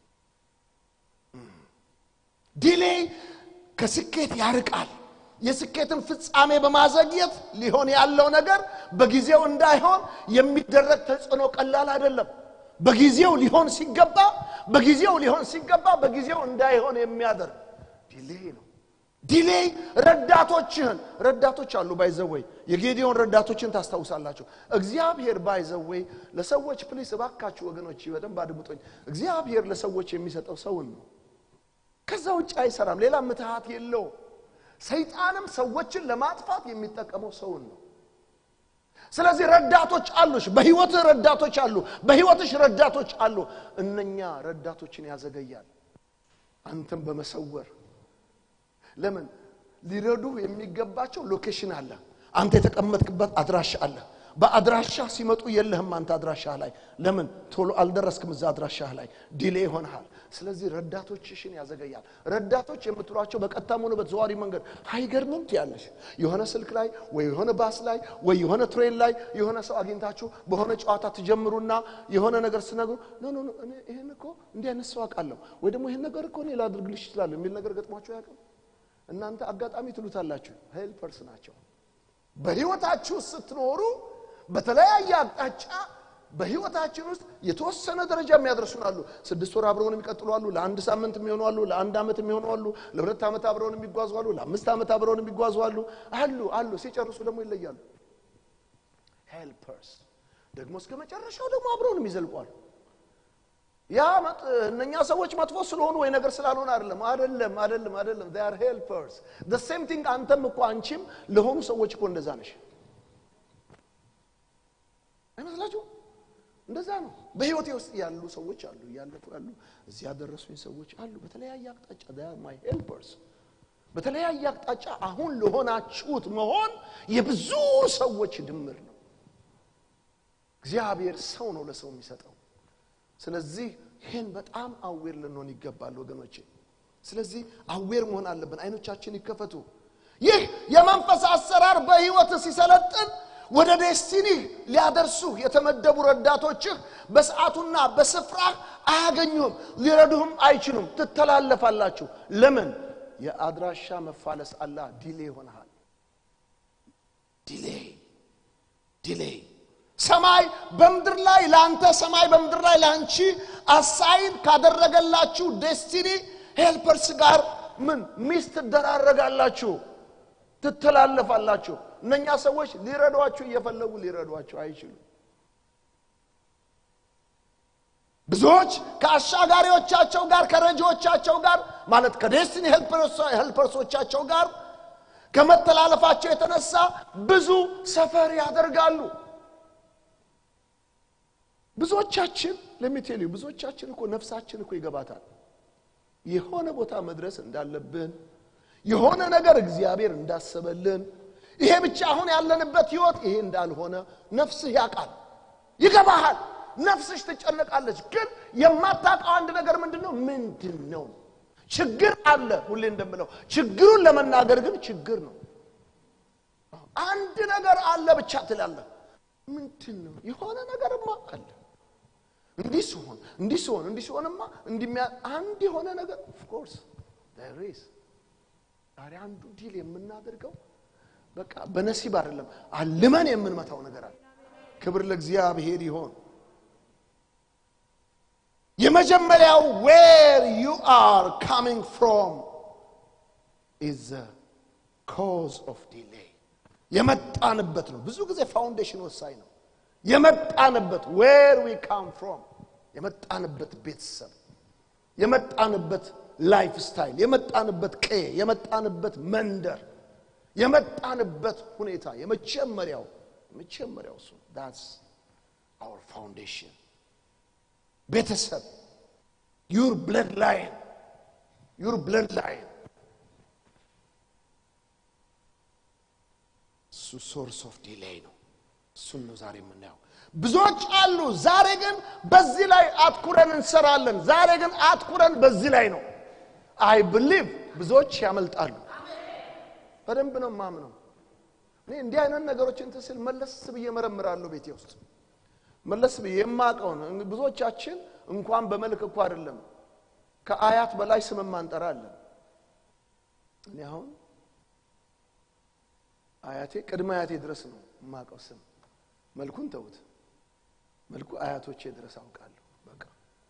ዲሌይ ከስኬት ያርቃል። የስኬትን ፍጻሜ በማዘግየት ሊሆን ያለው ነገር በጊዜው እንዳይሆን የሚደረግ ተጽዕኖ ቀላል አይደለም። በጊዜው ሊሆን ሲገባ በጊዜው ሊሆን ሲገባ በጊዜው እንዳይሆን የሚያደርግ ዲሌይ ነው። ዲሌይ ረዳቶችህን ረዳቶች አሉ ባይዘወይ የጌዲዮን ረዳቶችን ታስታውሳላችሁ። እግዚአብሔር ባይዘወይ ለሰዎች ፕሊስ እባካችሁ ወገኖች በደንብ አድምጦኝ። እግዚአብሔር ለሰዎች የሚሰጠው ሰውን ነው። ከዛ ውጭ አይሰራም። ሌላ ምትሃት የለውም። ሰይጣንም ሰዎችን ለማጥፋት የሚጠቀመው ሰውን ነው። ስለዚህ ረዳቶች አሉሽ። በህይወትህ ረዳቶች አሉ። በህይወትሽ ረዳቶች አሉ። እነኛ ረዳቶችን ያዘገያል። አንተም በመሰወር ለምን ሊረዱ የሚገባቸው ሎኬሽን አለ። አንተ የተቀመጥክበት አድራሻ አለ። በአድራሻ ሲመጡ የለህም አንተ አድራሻ ላይ ለምን ቶሎ አልደረስክም እዛ አድራሻ ላይ ዲሌ ይሆንሃል ስለዚህ ረዳቶችሽን ያዘገያል ረዳቶች የምትሏቸው በቀጥታም ሆነ በተዘዋዋሪ መንገድ አይገርምም ትያለሽ የሆነ ስልክ ላይ ወይ የሆነ ባስ ላይ ወይ የሆነ ትሬን ላይ የሆነ ሰው አግኝታችሁ በሆነ ጨዋታ ትጀምሩና የሆነ ነገር ስነግሩ ኖ ኖ ኖ እኔ ይሄን እኮ እንዲህ አይነት ሰው አውቃለሁ ወይ ደግሞ ይሄን ነገር እኮ እኔ ላድርግልሽ ይችላል የሚል ነገር ገጥሟቸው ያውቅም እናንተ አጋጣሚ ትሉታላችሁ ሄልፐርስ ናቸው በህይወታችሁ ስትኖሩ በተለያየ አቅጣጫ በህይወታችን ውስጥ የተወሰነ ደረጃ የሚያደርሱን አሉ። ስድስት ወር አብረውን የሚቀጥሉ አሉ። ለአንድ ሳምንት የሚሆኑ አሉ። ለአንድ ዓመት የሚሆኑ አሉ። ለሁለት ዓመት አብረውን የሚጓዙ አሉ። ለአምስት ዓመት አብረውን የሚጓዙ አሉ አሉ አሉ። ሲጨርሱ ደግሞ ይለያሉ። ሄልፐርስ ደግሞ እስከ መጨረሻው ደግሞ አብረውን የሚዘልቁ አሉ። ያ መጥ- እነኛ ሰዎች መጥፎ ስለሆኑ ወይ ነገር ስላልሆነ አይደለም አይደለም አይደለም አይደለም they are helpers the same thing አንተም እኮ አንቺም ለሆኑ ሰዎች እኮ እንደዛ ነሽ አይመስላችሁ እንደዛ ነው በህይወቴ ውስጥ ያሉ ሰዎች አሉ እያለፉ ያሉ እዚህ ያደረሱኝ ሰዎች አሉ በተለያየ አቅጣጫ they are my helpers በተለያየ አቅጣጫ አሁን ለሆናችሁት መሆን የብዙ ሰዎች ድምር ነው እግዚአብሔር ሰው ነው ለሰው የሚሰጠው ስለዚህ ይህን በጣም አዌር ልንሆን ይገባል ወገኖቼ ስለዚህ አዌር መሆን አለብን አይኖቻችን ይከፈቱ ይህ የመንፈስ አሰራር በህይወት ሲሰለጥን ወደ ዴስቲኒ ሊያደርሱ የተመደቡ ረዳቶችህ በሰዓቱና በስፍራ አያገኙህም ሊረዱህም አይችሉም ትተላለፋላችሁ ለምን የአድራሻ መፋለስ አላ ዲሌ ይሆንሃል ዲሌይ ዲሌይ ሰማይ በምድር ላይ ለአንተ ሰማይ በምድር ላይ ለአንቺ አሳይን ካደረገላችሁ ዴስቲኒ ሄልፐርስ ጋር ምን ሚስ ትደራረጋላችሁ ትተላለፋላችሁ እነኛ ሰዎች ሊረዷችሁ እየፈለጉ ሊረዷችሁ አይችሉም ብዙዎች ከአሻጋሪዎቻቸው ጋር ከረጂዎቻቸው ጋር ማለት ከዴስቲኒ ሄልፐርሶቻቸው ጋር ከመተላለፋቸው የተነሳ ብዙ ሰፈር ያደርጋሉ ብዙዎቻችን ለሚቴሉ ብዙዎቻችን እኮ ነፍሳችን እኮ ይገባታል የሆነ ቦታ መድረስ እንዳለብን የሆነ ነገር እግዚአብሔር እንዳሰበልን ይሄ ብቻ አሁን ያለንበት ህይወት ይሄ እንዳልሆነ ነፍስህ ያውቃል ይገባሃል ነፍስሽ ትጨነቃለች ግን የማታውቀው አንድ ነገር ምንድን ነው ምንድን ነው ችግር አለ ሁሌ እንደምለው ችግሩን ለመናገር ግን ችግር ነው አንድ ነገር አለ ብቻ ትላለህ ምንድን ነው የሆነ ነገርማ አለ እንዲህ ሲሆን እንዲህ ሲሆን እንዲህ ሲሆንማ እንዲሚያ አንድ የሆነ ነገር ኦፍኮርስ ሬስ ዛሬ አንዱ ዲል የምናደርገው በቃ በነሲብ አይደለም አልመን የምንመታው ነገር አለ ክብር ለእግዚአብሔር ይሆን የመጀመሪያው ዌር ዩ አር ካሚንግ ፍሮም ኢዝ ኮዝ ኦፍ ዲሌይ የመጣንበት ነው ብዙ ጊዜ ፋውንዴሽን ወሳኝ ነው የመጣንበት ዌር ዊ ካም ፍሮም የመጣንበት ቤተሰብ የመጣንበት ላይፍ ስታይል፣ የመጣንበት ቀዬ፣ የመጣንበት መንደር፣ የመጣንበት ሁኔታ የመጀመሪያው የመጀመሪያው እሱ ዳትስ አወር ፋውንዴሽን ቤተሰብ ዩር ብለድ ላይን ዩር ብለድ ላይን እሱ ሶርስ ኦፍ ዲሌይ ነው። እሱን ነው ዛሬ የምናየው። ብዙዎች አሉ። ዛሬ ግን በዚህ ላይ አትኩረን እንሰራለን። ዛሬ ግን አትኩረን በዚህ ላይ ነው። አይ ብሊቭ ብዙዎች ያመልጣሉ። በደንብ ነው ማምነው። እኔ እንዲህ አይነት ነገሮች እንትን ስል መለስ ብዬ መረምራለሁ ቤቴ ውስጥ መለስ ብዬ የማውቀውን ብዙዎቻችን እንኳን በመልክ እኮ አይደለም ከአያት በላይ ስም ማንጠራለን። እኔ አሁን አያቴ ቅድመ አያቴ ድረስ ነው የማውቀው ስም። መልኩን ተውት፣ መልኩ አያቶቼ ድረስ አውቃለሁ። በቃ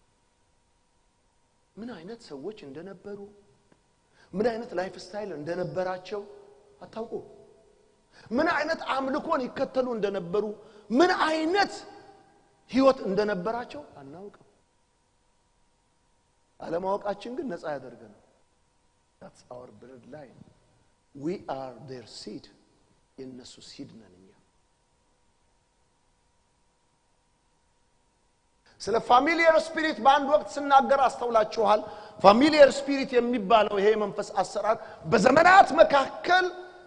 ምን አይነት ሰዎች እንደነበሩ ምን አይነት ላይፍ ስታይል እንደነበራቸው አታውቁ። ምን አይነት አምልኮን ይከተሉ እንደነበሩ ምን አይነት ህይወት እንደነበራቸው አናውቅም። አለማወቃችን ግን ነፃ ያደርገናል። that's our blood line we are their seed የእነሱ ሲድ ነን እኛ ስለ ፋሚሊየር ስፒሪት በአንድ ወቅት ስናገር አስተውላችኋል ፋሚሊየር ስፒሪት የሚባለው ይሄ የመንፈስ አሰራር በዘመናት መካከል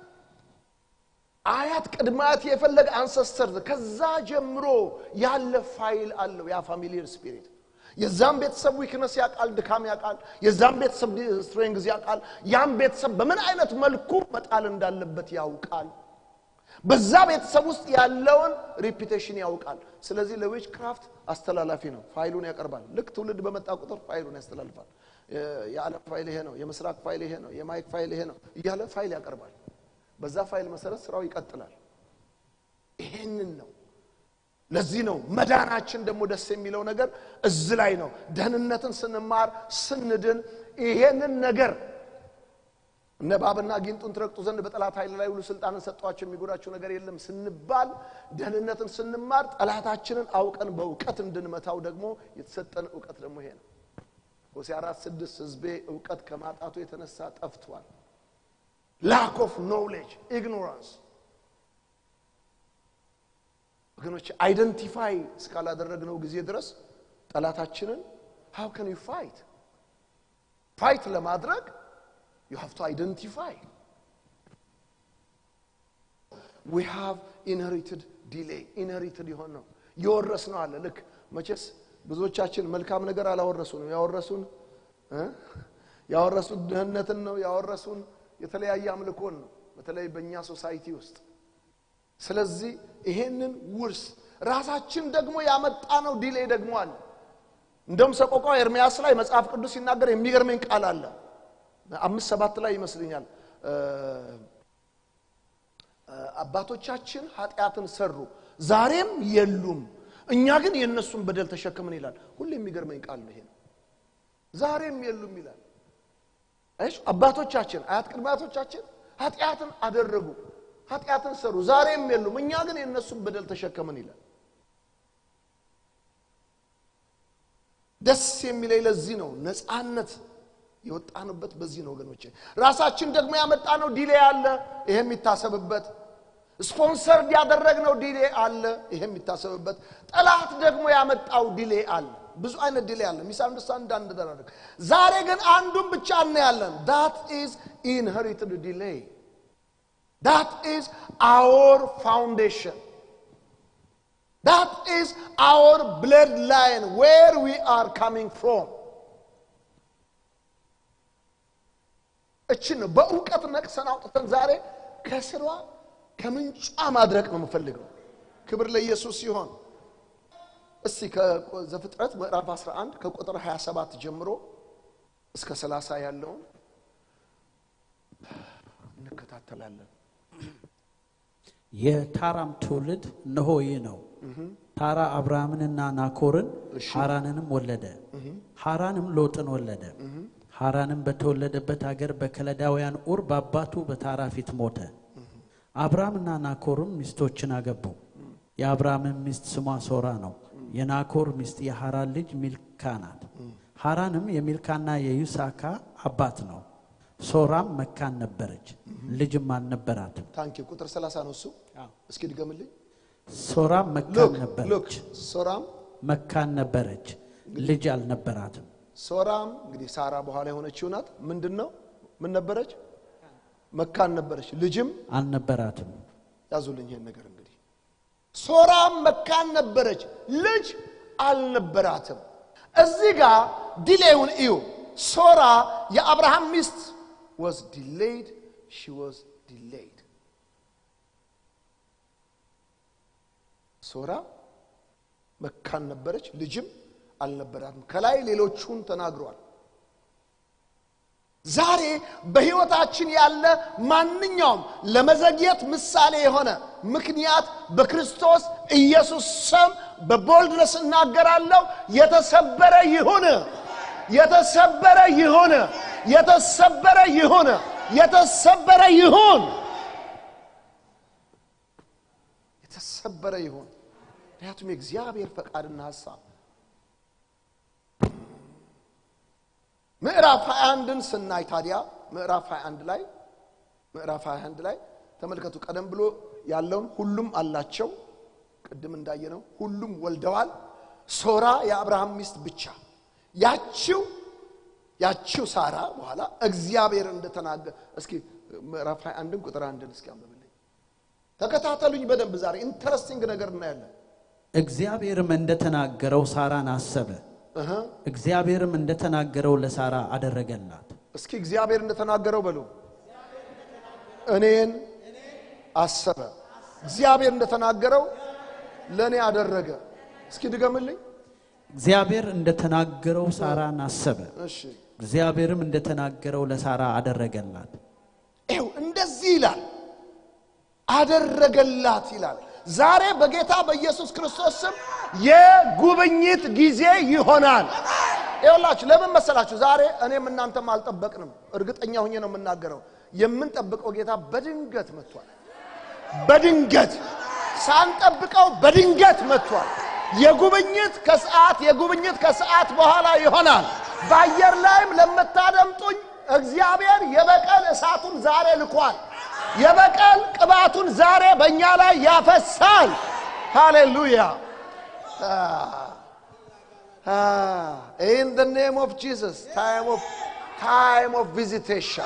አያት ቅድማት የፈለገ አንሰስተር ከዛ ጀምሮ ያለ ፋይል አለው ያ ፋሚሊየር ስፒሪት የዛም ቤተሰብ ዊክነስ ያውቃል ድካም ያውቃል የዛም ቤተሰብ ስትሬንግዝ ያውቃል ያም ቤተሰብ በምን አይነት መልኩ መጣል እንዳለበት ያውቃል በዛ ቤተሰብ ውስጥ ያለውን ሪፒቴሽን ያውቃል ስለዚህ ለዊች ክራፍት አስተላላፊ ነው ፋይሉን ያቀርባል ልክ ትውልድ በመጣ ቁጥር ፋይሉን ያስተላልፋል የዓለም ፋይል ይሄ ነው የምስራቅ ፋይል ይሄ ነው የማይክ ፋይል ይሄ ነው እያለ ፋይል ያቀርባል በዛ ፋይል መሰረት ስራው ይቀጥላል ይሄንን ነው ለዚህ ነው መዳናችን ደግሞ ደስ የሚለው ነገር እዚ ላይ ነው ደህንነትን ስንማር ስንድን ይሄንን ነገር እነ እባብና ጊንጡን ትረግጡ ዘንድ በጠላት ኃይል ላይ ሁሉ ስልጣንን ሰጧቸው የሚጎዳቸው ነገር የለም ስንባል ደህንነትን ስንማር ጠላታችንን አውቀን በእውቀት እንድንመታው ደግሞ የተሰጠን እውቀት ደግሞ ይሄ ነው ሆሴ አራት ስድስት ህዝቤ እውቀት ከማጣቱ የተነሳ ጠፍቷል ላክ ኦፍ ኖውሌጅ ኢግኖራንስ ወገኖች አይደንቲፋይ እስካላደረግነው ጊዜ ድረስ ጠላታችንን ሃው ከን ዩ ፋይት ፋይት ለማድረግ ዩ ሃቭ ቱ አይደንቲፋይ ዊ ሃቭ ኢንሄሪትድ ዲሌይ ኢንሄሪትድ የሆን ነው የወረስ ነው አለ ልክ መቼስ ብዙዎቻችን መልካም ነገር አላወረሱንም ያወረሱን ያወረሱን ድህነትን ነው ያወረሱን የተለያየ አምልኮን ነው በተለይ በእኛ ሶሳይቲ ውስጥ ስለዚህ ይሄንን ውርስ ራሳችን ደግሞ ያመጣ ነው ዲሌ ደግሞ አለ እንደውም ሰቆቃ ኤርሚያስ ላይ መጽሐፍ ቅዱስ ሲናገር የሚገርመኝ ቃል አለ አምስት ሰባት ላይ ይመስልኛል አባቶቻችን ኃጢአትን ሰሩ ዛሬም የሉም እኛ ግን የእነሱን በደል ተሸክምን ይላል ሁሉ የሚገርመኝ ቃል ነው ይሄ ነው ዛሬም የሉም ይላል እሺ አባቶቻችን አያት ቅድመ አያቶቻችን ኃጢአትን አደረጉ ኃጢአትን ሰሩ ዛሬም የሉም እኛ ግን የእነሱን በደል ተሸከምን ይላል ደስ የሚለኝ ለዚህ ነው ነፃነት የወጣንበት በዚህ ነው ወገኖች ራሳችን ደግሞ ያመጣ ነው ዲሌ አለ ይሄ የሚታሰብበት ስፖንሰርድ ያደረግነው ዲሌ አለ ይሄ የሚታሰብበት ጠላት ደግሞ ያመጣው ዲሌ አለ ብዙ አይነት ዲሌ አለ ሚስ አንደርስታንድ እንዳንደረግ ዛሬ ግን አንዱን ብቻ እናያለን ዳት ኢዝ ኢንሄሪትድ ዲሌይ ዳት ኢዝ አወር ፋውንዴሽን ዳት ኢዝ አወር ብለድ ላይን ዌር ዊ አር ካሚንግ ፍሮም እችን ነው በእውቀት ነቅሰን አውጥተን ዛሬ ከስሯ ከምንጯ ማድረቅ ነው የምፈልገው ክብር ለኢየሱስ ሲሆን እስቲ ከዘፍጥረት ምዕራፍ 11 ከቁጥር 27 ጀምሮ እስከ 30 ያለውን እንከታተላለን የታራም ትውልድ እነሆ ይህ ነው ታራ አብርሃምንና ናኮርን ሐራንንም ወለደ ሐራንም ሎጥን ወለደ ሐራንም በተወለደበት አገር በከለዳውያን ኡር በአባቱ በታራ ፊት ሞተ አብርሃምና ናኮርም ሚስቶችን አገቡ የአብርሃምን ሚስት ስሟ ሶራ ነው የናኮር ሚስት የሐራን ልጅ ሚልካ ናት ሐራንም የሚልካና የዩሳካ አባት ነው። ሶራም መካን ነበረች፣ ልጅም አልነበራትም። ታንኪ ቁጥር 30 ነው እሱ። እስኪ ድገምልኝ። ሶራም መካን ሉክ ሉክ ነበረች፣ ሶራም መካን ነበረች፣ ልጅ አልነበራትም። ሶራም እንግዲህ ሳራ በኋላ የሆነችው ናት። ምንድን ነው ምን ነበረች? መካን ነበረች፣ ልጅም አልነበራትም። ያዙልኝ ይሄን ነገር እንግዲህ ሶራም መካን ነበረች፣ ልጅ አልነበራትም። እዚህ ጋር ዲሌውን እዩ። ሶራ የአብርሃም ሚስት was delayed she was delayed ሶራ መካን ነበረች፣ ልጅም አልነበራትም። ከላይ ሌሎቹን ተናግሯል። ዛሬ በሕይወታችን ያለ ማንኛውም ለመዘግየት ምሳሌ የሆነ ምክንያት በክርስቶስ ኢየሱስ ስም በቦልድነስ እናገራለሁ። የተሰበረ ይሁን፣ የተሰበረ ይሁን፣ የተሰበረ ይሁን፣ የተሰበረ ይሁን፣ የተሰበረ ይሁን። ምክንያቱም የእግዚአብሔር ፈቃድና ሀሳብ ምዕራፍ 21ን ስናይ ታዲያ ምዕራፍ 21 ላይ ምዕራፍ 21 ላይ ተመልከቱ። ቀደም ብሎ ያለውን ሁሉም አላቸው። ቅድም እንዳየነው ሁሉም ወልደዋል። ሶራ የአብርሃም ሚስት ብቻ ያችው ያችው ሳራ በኋላ እግዚአብሔር እንደተናገረ እስኪ ምዕራፍ 21ን ቁጥር አንድን እስኪ አንብብልኝ። ተከታተሉኝ በደንብ ዛሬ ኢንተረስቲንግ ነገር እናያለን። እግዚአብሔርም እንደተናገረው ሳራን አሰበ። እህ እግዚአብሔርም እንደተናገረው ለሳራ አደረገላት። እስኪ እግዚአብሔር እንደተናገረው በሉ። እኔን አሰበ። እግዚአብሔር እንደተናገረው ለእኔ አደረገ። እስኪ ድገምልኝ። እግዚአብሔር እንደተናገረው ሳራን አሰበ። እሺ እግዚአብሔርም እንደተናገረው ለሳራ አደረገላት። ይኸው እንደዚህ ይላል፣ አደረገላት ይላል። ዛሬ በጌታ በኢየሱስ ክርስቶስ ስም የጉብኝት ጊዜ ይሆናል። ይኸውላችሁ ለምን መሰላችሁ? ዛሬ እኔም እናንተም አልጠበቅንም። እርግጠኛ ሁኜ ነው የምናገረው። የምንጠብቀው ጌታ በድንገት መጥቷል። በድንገት ሳንጠብቀው በድንገት መጥቷል። የጉብኝት ከሰዓት የጉብኝት ከሰዓት በኋላ ይሆናል። በአየር ላይም ለምታደምጡኝ እግዚአብሔር የበቀል እሳቱን ዛሬ ልኳል። የበቀል ቅባቱን ዛሬ በእኛ ላይ ያፈሳል። ሃሌሉያ ኢን ደ ኔም ኦፍ ጂሰስ ታይም ኦፍ ታይም ኦፍ ቪዚቴሽን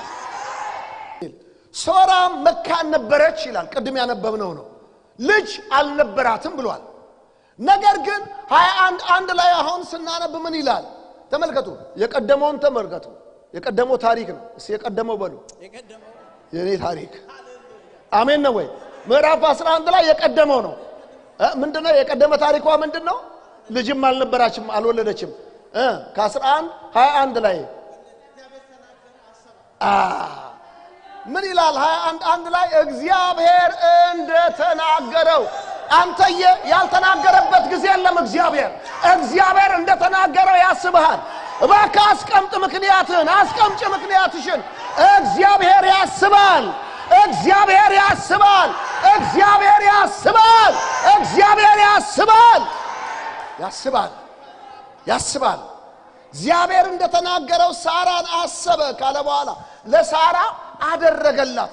ሶራ መካን ነበረች ይላል። ቅድም ያነበብነው ነው። ልጅ አልነበራትም ብሏል። ነገር ግን ሀያ አንድ አንድ ላይ አሁን ስናነብ ምን ይላል? ተመልከቱ። የቀደመውን ተመልከቱ። የቀደመው ታሪክ ነው። እስኪ የቀደመው በሉ የእኔ ታሪክ አሜን ነው ወይ? ምዕራፍ 11 ላይ የቀደመው ነው። እ ምንድነው የቀደመ ታሪኳ ምንድን ነው? ልጅም አልነበራችም አልወለደችም። እ ከ11 21 ላይ አ ምን ይላል? 21 አንድ ላይ እግዚአብሔር እንደተናገረው አንተየ ያልተናገረበት ጊዜ የለም። እግዚአብሔር እግዚአብሔር እንደተናገረው ያስብሃል። እባክህ አስቀምጥ ምክንያትህን፣ አስቀምጭ ምክንያትሽን። እግዚአብሔር ያስባል። እግዚአብሔር ያስባል። እግዚአብሔር ያስባል። እግዚአብሔር ያስባል። ያስባል ያስባል። እግዚአብሔር እንደተናገረው ሳራን አሰበ ካለ በኋላ ለሳራ አደረገላት።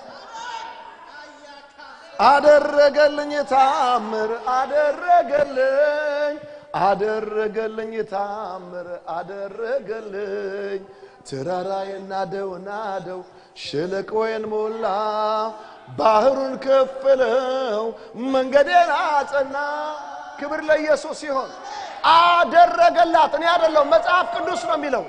አደረገልኝ ታምር አደረገልኝ አደረገልኝ ታምር አደረገልኝ ተራራዬን ናደው ናደው ሸለቆዬን ሞላ ባህሩን ከፈለው መንገዴን አጸና ክብር ለኢየሱስ ሲሆን አደረገላት እኔ አይደለሁም መጽሐፍ ቅዱስ ነው የሚለው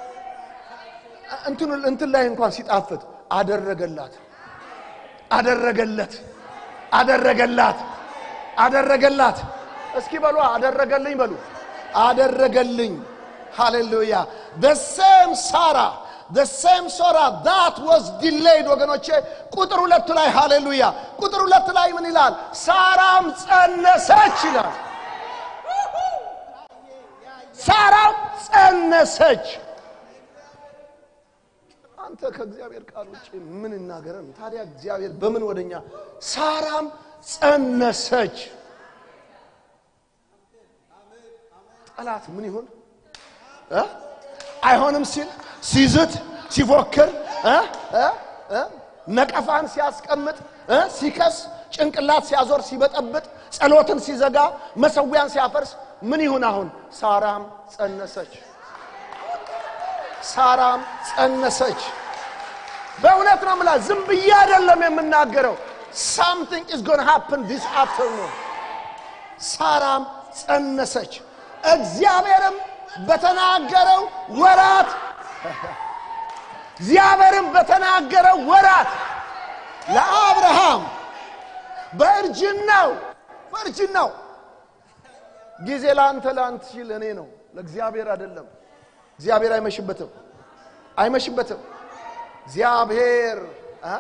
እንትኑ እንትን ላይ እንኳን ሲጣፍጥ አደረገላት አደረገለት አደረገላት አደረገላት እስኪ በሉ አደረገልኝ በሉ አደረገልኝ ሃሌሉያ the same ሳራ the same ሶራ that was delayed ወገኖቼ ቁጥር ሁለት ላይ ሃሌሉያ ቁጥር ሁለት ላይ ምን ይላል ሳራም ጸነሰች ይላል ሳራም ጸነሰች አንተ ከእግዚአብሔር ቃል ውጭ ምን እናገረን ታዲያ እግዚአብሔር በምን ወደኛ ሳራም ጸነሰች ጠላት ምን ይሁን እ? አይሆንም ሲል ሲዝት ሲፎክር እ እ እ ነቀፋን ሲያስቀምጥ እ ሲከስ ጭንቅላት ሲያዞር ሲበጠብጥ ጸሎትን ሲዘጋ መሰዊያን ሲያፈርስ ምን ይሁን አሁን ሳራም ጸነሰች ሳራም ጸነሰች በእውነት ነው ምላ ዝም ብዬ አይደለም የምናገረው ሳምቲንግ ኢዝ ጎን ሃፕን ዲስ አፍተርኑን ሳራም ጸነሰች እግዚአብሔርም በተናገረው ወራት እግዚአብሔርም በተናገረው ወራት ለአብርሃም በእርጅናው በእርጅናው ጊዜ ለአንተ ለአንተ ሲል እኔ ነው ለእግዚአብሔር አይደለም እግዚአብሔር አይመሽበትም አይመሽበትም እግዚአብሔር እ?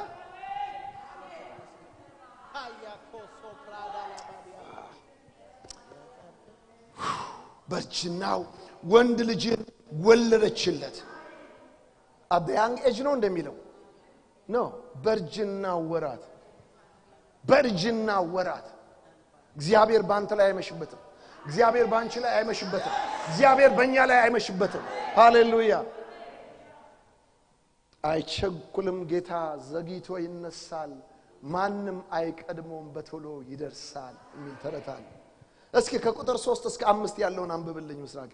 በእርጅናው ወንድ ልጅን ወለደችለት አበያንግ ኤጅ ነው እንደሚለው ኖ በእርጅና ወራት በእርጅና ወራት እግዚአብሔር በአንተ ላይ አይመሽበትም እግዚአብሔር በአንቺ ላይ አይመሽበትም እግዚአብሔር በእኛ ላይ አይመሽበትም ሃሌሉያ አይቸኩልም ጌታ ዘግይቶ ይነሳል ማንም አይቀድሞም በቶሎ ይደርሳል የሚል ተረት አለ እስኪ ከቁጥር ሶስት እስከ አምስት ያለውን አንብብልኝ ምስራቄ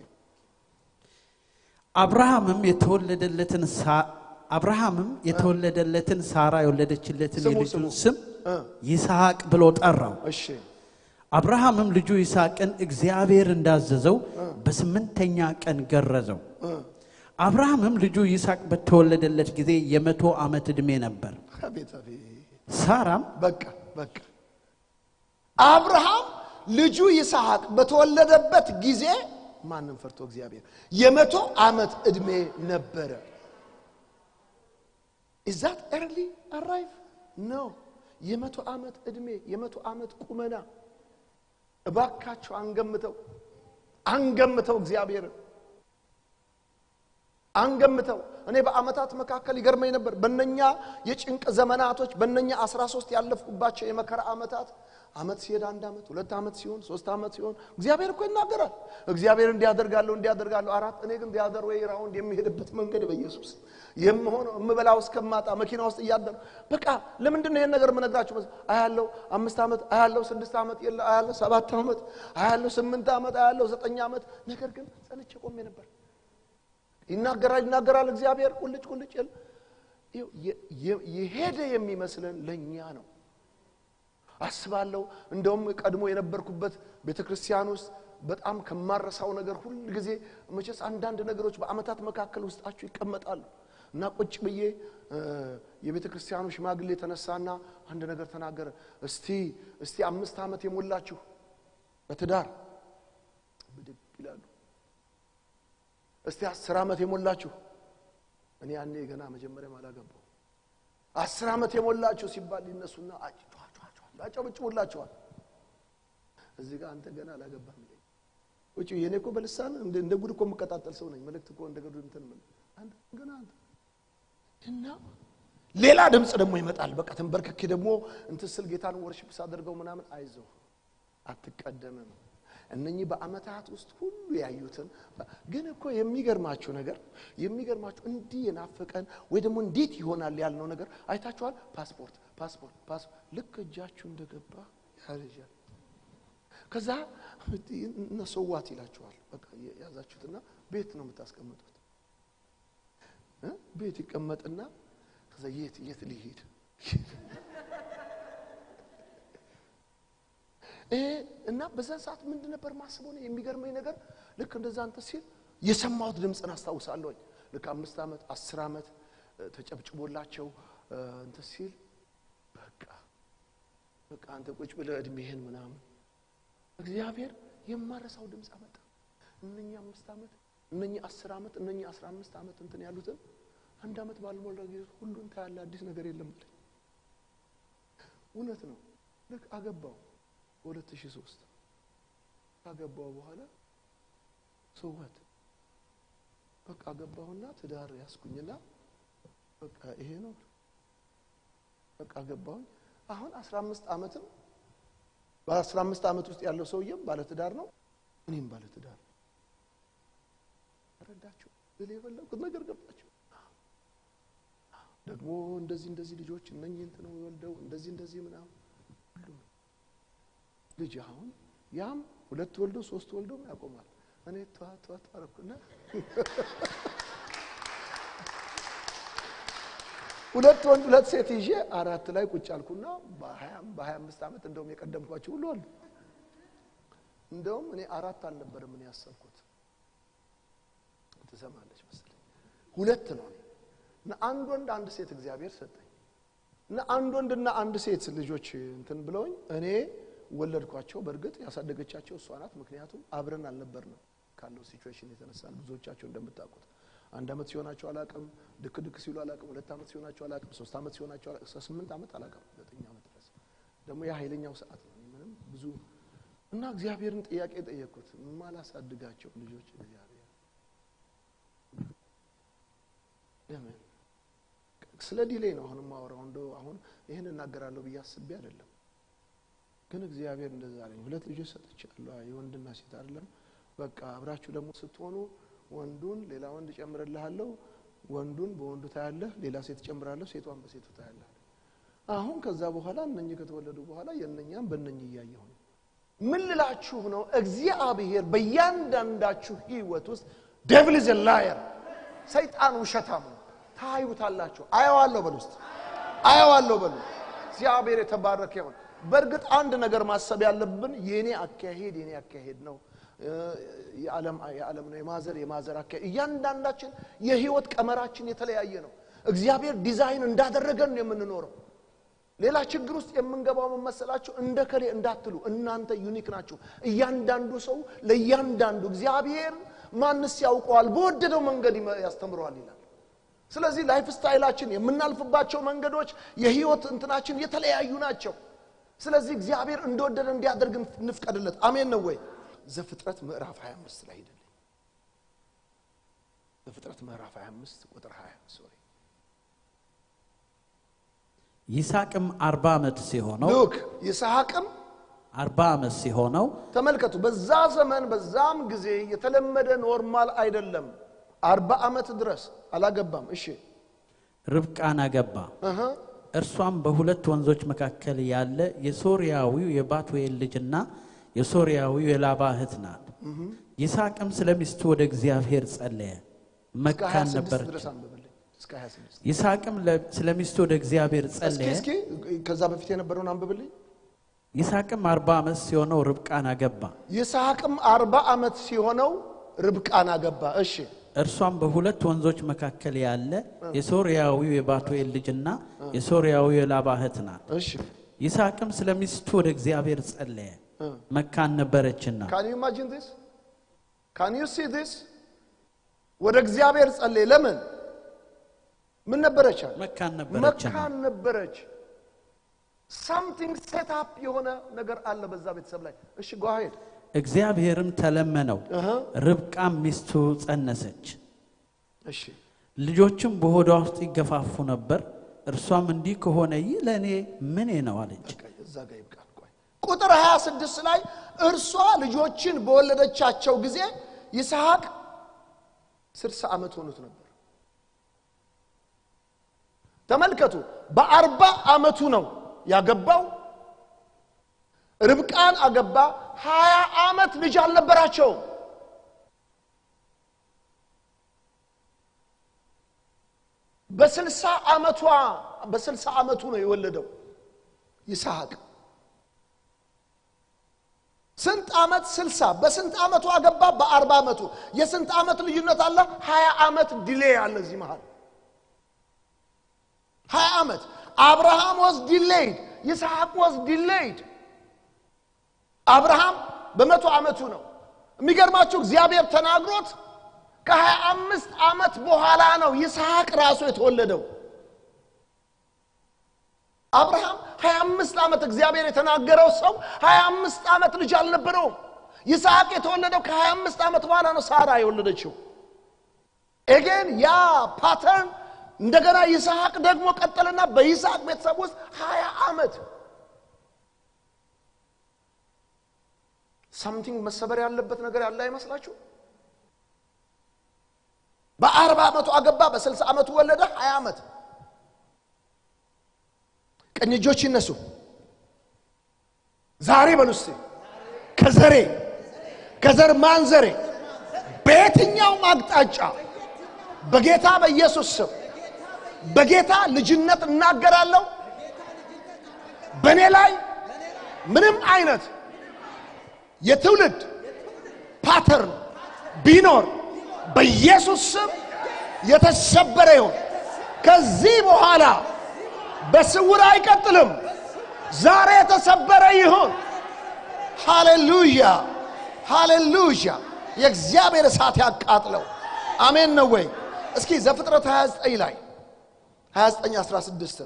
አብርሃምም የተወለደለትን ሳ- አብርሃምም የተወለደለትን ሳራ የወለደችለትን ስሙ፣ የልጁን ስሙ። ስም እ፣ ይስሐቅ ብሎ ጠራው። እሺ አብርሃምም ልጁ ይስሐቅን እግዚአብሔር እንዳዘዘው በስምንተኛ ቀን ገረዘው። አብርሃምም ልጁ ይስሐቅ በተወለደለት ጊዜ የመቶ ዓመት ዕድሜ ነበር። አቤት አቤት ሳራም በቃ በቃ አብርሃም ልጁ ይስሐቅ በተወለደበት ጊዜ ማንም ፈርቶ እግዚአብሔር የመቶ ዓመት ዕድሜ ነበረ ኢዛት ኤርሊ አራይቭ ነው የመቶ ዓመት ዕድሜ የመቶ ዓመት ቁመና እባካቸው አንገምተው አንገምተው እግዚአብሔርን አንገምተው እኔ በአመታት መካከል ይገርመኝ ነበር በነኛ የጭንቅ ዘመናቶች በነኛ 13 ያለፍኩባቸው የመከራ ዓመታት አመት ሲሄድ አንድ አመት ሁለት አመት ሲሆን ሶስት አመት ሲሆን እግዚአብሔር እኮ ይናገራል እግዚአብሔር እንዲያደርጋለሁ እንዲያደርጋለሁ አራት እኔ ግን ዲያደር ወይ ራውንድ የሚሄድበት መንገድ በኢየሱስ የምሆነው የምበላው እስከማጣ መኪና ውስጥ እያደር በቃ ለምንድን ነው ይሄን ነገር የምነግራችሁ መስ- አያለው አምስት ዓመት አያለው ስድስት ዓመት የለ አያለው ሰባት ዓመት አያለው ስምንት ዓመት አያለው ዘጠኝ ዓመት ነገር ግን ጸንቼ ቆሜ ነበር ይናገራል ይናገራል እግዚአብሔር ቁልጭ ቁልጭ ይል ይኸው የ- የ- የሄደ የሚመስለን ለእኛ ነው አስባለሁ እንደውም ቀድሞ የነበርኩበት ቤተ ክርስቲያን ውስጥ በጣም ከማረሳው ነገር ሁል ጊዜ መቼስ አንዳንድ ነገሮች በአመታት መካከል ውስጣችሁ ይቀመጣሉ እና ቁጭ ብዬ እ፣ የቤተ ክርስቲያኑ ሽማግሌ ተነሳና አንድ ነገር ተናገረ እስቲ እስቲ አምስት ዓመት የሞላችሁ በትዳር ብድግ ይላሉ እስቲ አስር ዓመት የሞላችሁ እኔ ያኔ ገና መጀመሪያም አላገባው አስር ዓመት የሞላችሁ ሲባል ይነሱና አጭቷቸዋቸዋል ያጨበጭቡላቸዋል እዚህ ጋር አንተ ገና አላገባም ይለኝ ውጭ የኔ እኮ በልሳን እንደ እንደ ጉድ እኮ የምቀጣጠል ሰው ነኝ መልእክት እኮ እንደ ጉድ እንትን ምን አንተ ገና አንተ እና ሌላ ድምፅ ደግሞ ይመጣል በቃ ተንበርክኬ ደግሞ እንትን ስል ጌታን ወርሽፕ ሳደርገው ምናምን አይዞህ አትቀደምም እነኚህ በአመታት ውስጥ ሁሉ ያዩትን ግን እኮ የሚገርማችሁ ነገር የሚገርማችሁ እንዲህ የናፈቀን ወይ ደግሞ እንዴት ይሆናል ያልነው ነገር አይታችኋል ፓስፖርት ፓስፖርት ፓስፖርት ልክ እጃችሁ እንደገባ ያረጃል ከዛ እነሰዋት ይላችኋል በቃ የያዛችሁትና ቤት ነው የምታስቀምጡት እ? ቤት ይቀመጥና ከዛ የት የት ሊሄድ ይሄ እና በዛን ሰዓት ምንድን ነበር ማስበው ነው የሚገርመኝ ነገር ልክ እንደዛ አንተ ሲል የሰማሁት ድምፅን አስታውሳለሁኝ ልክ አምስት ዓመት አስር ዓመት እ፣ ተጨብጭቦላቸው እ፣ እንትን ሲል በቃ በቃ አንተ ቁጭ ብለህ እድሜህን ምናምን እግዚአብሔር የማረሳው ድምፅ አመጣ እነኚህ አምስት ዓመት እነኚህ አስር ዓመት እነኚህ አስራ አምስት ዓመት እንትን ያሉትን አንድ ዓመት ባልሞላ ጊዜ ሁሉን ታያለ አዲስ ነገር የለም አለኝ እውነት ነው ልክ አገባው በሁለት ሺህ ሶስት ካገባው በኋላ ሰዋት በቃ አገባሁና ትዳር ያስኩኝና በቃ ይሄ ነው በቃ አገባሁኝ አሁን አስራ አምስት ዓመትም በአስራ አምስት ዓመት ውስጥ ያለው ሰውዬም ባለትዳር ነው እኔም ባለትዳር ነው ረዳችሁ ብል የፈለጉት ነገር ገባችሁ ደግሞ እንደዚህ እንደዚህ ልጆች እነኚህ እንትን ወልደው እንደዚህ እንደዚህ ምናምን ሁሉ ነው ልጅ አሁን ያም ሁለት ወልዶ ሶስት ወልዶ ያቆማል። እኔ ተዋ ተዋ ተዋ አደረኩና ሁለት ወንድ ሁለት ሴት ይዤ አራት ላይ ቁጭ አልኩና በሀያ በሀያ አምስት ዓመት እንደውም የቀደምኳቸው ሁሉ አሉ። እንደውም እኔ አራት አልነበረም እኔ ያሰብኩት ትሰማለች መሰለኝ ሁለት ነው እኔ እና አንድ ወንድ አንድ ሴት እግዚአብሔር ሰጠኝ እና አንድ ወንድና አንድ ሴት ልጆች እንትን ብለውኝ እኔ ወለድኳቸው። በእርግጥ ያሳደገቻቸው እሷ ናት። ምክንያቱም አብረን አልነበርንም ካለው ሲቹዌሽን የተነሳ ብዙዎቻቸው እንደምታውቁት አንድ ዓመት ሲሆናቸው አላቅም፣ ድክ ድክ ሲሉ አላቅም፣ ሁለት ዓመት ሲሆናቸው አላቅም፣ ሶስት ዓመት ሲሆናቸው አላቅም፣ እስከ ስምንት ዓመት አላቅም፣ ዘጠኝ ዓመት ድረስ ደግሞ ያ ኃይለኛው ሰዓት ነው። ምንም ብዙ እና እግዚአብሔርን ጥያቄ ጠየቅኩት። ማላሳድጋቸው ልጆች እግዚአብሔር ለምን ስለ ዲሌይ ነው አሁን ማወራው። እንደው አሁን ይህን እናገራለሁ ብዬ አስቤ አይደለም፣ ግን እግዚአብሔር እንደዛ አለኝ። ሁለት ልጆች ሰጥቻለሁ፣ የወንድና ሴት አይደለም። በቃ አብራችሁ ደግሞ ስትሆኑ ወንዱን ሌላ ወንድ እጨምርልሃለሁ፣ ወንዱን በወንዱ ታያለህ፣ ሌላ ሴት እጨምራለሁ፣ ሴቷን በሴቱ ታያለህ። አሁን ከዛ በኋላ እነኚህ ከተወለዱ በኋላ የእነኛም በእነኚህ እያየሁ ነው። ምን ልላችሁ ነው? እግዚአብሔር በእያንዳንዳችሁ ህይወት ውስጥ ዴቪል ኢዝ ላየር ሰይጣን ውሸታም ነው። ታዩታላችሁ። አየዋለሁ በሉ ውስጥ አየዋለሁ በሉ። እግዚአብሔር የተባረከ ይሁን። በእርግጥ አንድ ነገር ማሰብ ያለብን የኔ አካሄድ የኔ አካሄድ ነው የዓለም የዓለም ነው የማዘር የማዘር አካሄድ እያንዳንዳችን የህይወት ቀመራችን የተለያየ ነው። እግዚአብሔር ዲዛይን እንዳደረገን ነው የምንኖረው። ሌላ ችግር ውስጥ የምንገባው ምን መሰላችሁ? እንደ ከሌ እንዳትሉ፣ እናንተ ዩኒክ ናችሁ። እያንዳንዱ ሰው ለእያንዳንዱ እግዚአብሔር ማንስ ያውቀዋል፣ በወደደው መንገድ ያስተምረዋል ይላል። ስለዚህ ላይፍ ስታይላችን የምናልፍባቸው መንገዶች የህይወት እንትናችን የተለያዩ ናቸው። ስለዚህ እግዚአብሔር እንደወደደ እንዲያደርግ እንፍቀድለት። አሜን ነው ወይ? ዘፍጥረት ምዕራፍ 25 ላይ ሄደልኝ። ዘፍጥረት ምዕራፍ 25 ቁጥር 20 ሶሪ ይስሐቅም አርባ ዓመት ሲሆነው ሉክ ይስሐቅም አርባ ዓመት ሲሆነው ተመልከቱ። በዛ ዘመን በዛም ጊዜ የተለመደ ኖርማል አይደለም። አርባ ዓመት ድረስ አላገባም። እሺ ርብቃን አገባ። እህ እርሷም በሁለት ወንዞች መካከል ያለ የሶርያዊው የባቱኤል ልጅና የሶርያዊው የላባ እህት ናት። ይስሐቅም ስለ ሚስቱ ወደ እግዚአብሔር ጸለየ፣ እስከ መካን 26 ነበረች። ድረስ አንብብልኝ። እስከ 26 ይስሐቅም ለ- ስለ ሚስቱ ወደ እግዚአብሔር እስኪ ጸለየ። እስኪ ከዛ በፊት የነበረውን አንብብልኝ። ይስሐቅም አርባ ዓመት ሲሆነው ርብቃን አገባ። ይስሐቅም አርባ ዓመት ሲሆነው ርብቃን አገባ። እሺ እርሷም በሁለት ወንዞች መካከል ያለ የሶርያዊው የባቱኤል ልጅና የሶርያዊው የላባ እህት ናት። እሺ ይስሐቅም ስለ ሚስቱ ወደ እግዚአብሔር ጸለየ፣ እ መካን ነበረችና። ካን ዩ ኢማጂን ዲስ ካን ዩ ሲ ዲስ ወደ እግዚአብሔር ጸለየ። ለምን ምን ነበረች? አለ መካን ነበረችና መካን ነበረች። ሳምቲንግ ሴት አፕ የሆነ ነገር አለ በዛ ቤተሰብ ላይ። እሺ ጎ አሄድ እግዚአብሔርም ተለመነው፣ እህ ርብቃም ሚስቱ ጸነሰች። እሺ ልጆችም በሆዷ ውስጥ ይገፋፉ ነበር። እርሷም እንዲህ ከሆነ ይህ ለእኔ ምኔ ነው አለች። በቃ እዛ ጋር ይብቃል። ቆይ ቁጥር 26 ላይ እርሷ ልጆችን በወለደቻቸው ጊዜ ይስሐቅ 60 ዓመት ሆኑት ነበር። ተመልከቱ፣ በአርባ ዓመቱ ነው ያገባው። ርብቃን አገባ። ሀያ ዓመት ልጅ አልነበራቸውም። በስልሳ ዓመቷ በስልሳ ዓመቱ ነው የወለደው ይስሐቅ። ስንት ዓመት? ስልሳ በስንት ዓመቱ አገባ? በአርባ ዓመቱ። የስንት ዓመት ልዩነት አለ? ሀያ ዓመት ዲሌ አለ እዚህ መሃል ሀያ ዓመት አብርሃም ወዝ ዲሌይድ ይስሐቅ ወዝ ዲሌይድ አብርሃም በመቶ ዓመቱ ነው የሚገርማችሁ እግዚአብሔር ተናግሮት ከሀያ አምስት ዓመት በኋላ ነው ይስሐቅ ራሱ የተወለደው አብርሃም ሀያ አምስት ዓመት እግዚአብሔር የተናገረው ሰው ሀያ አምስት ዓመት ልጅ አልነበረውም ይስሐቅ የተወለደው ከሀያ አምስት ዓመት በኋላ ነው ሳራ የወለደችው ኤጌን ያ ፓተርን እንደገና ይስሐቅ ደግሞ ቀጠልና በይስሐቅ ቤተሰብ ውስጥ ሀያ ዓመት ሳምቲንግ መሰበር ያለበት ነገር ያለ አይመስላችሁ በአርባ ዓመቱ አገባ በስልሳ ዓመቱ ወለደ ሀያ ዓመት ቀኝ እጆች ይነሱ። ዛሬ በሉ እስቲ ከዘሬ ከዘር ማንዘሬ በየትኛውም አቅጣጫ በጌታ በኢየሱስ ስም በጌታ ልጅነት እናገራለሁ። በእኔ ላይ ምንም አይነት የትውልድ ፓተርን ቢኖር በኢየሱስ ስም የተሰበረ ይሁን። ከዚህ በኋላ በስውር አይቀጥልም። ዛሬ የተሰበረ ይሁን። ሃሌሉያ ሃሌሉያ። የእግዚአብሔር እሳት ያቃጥለው። አሜን ነው ወይ? እስኪ ዘፍጥረት 29 ላይ 29 16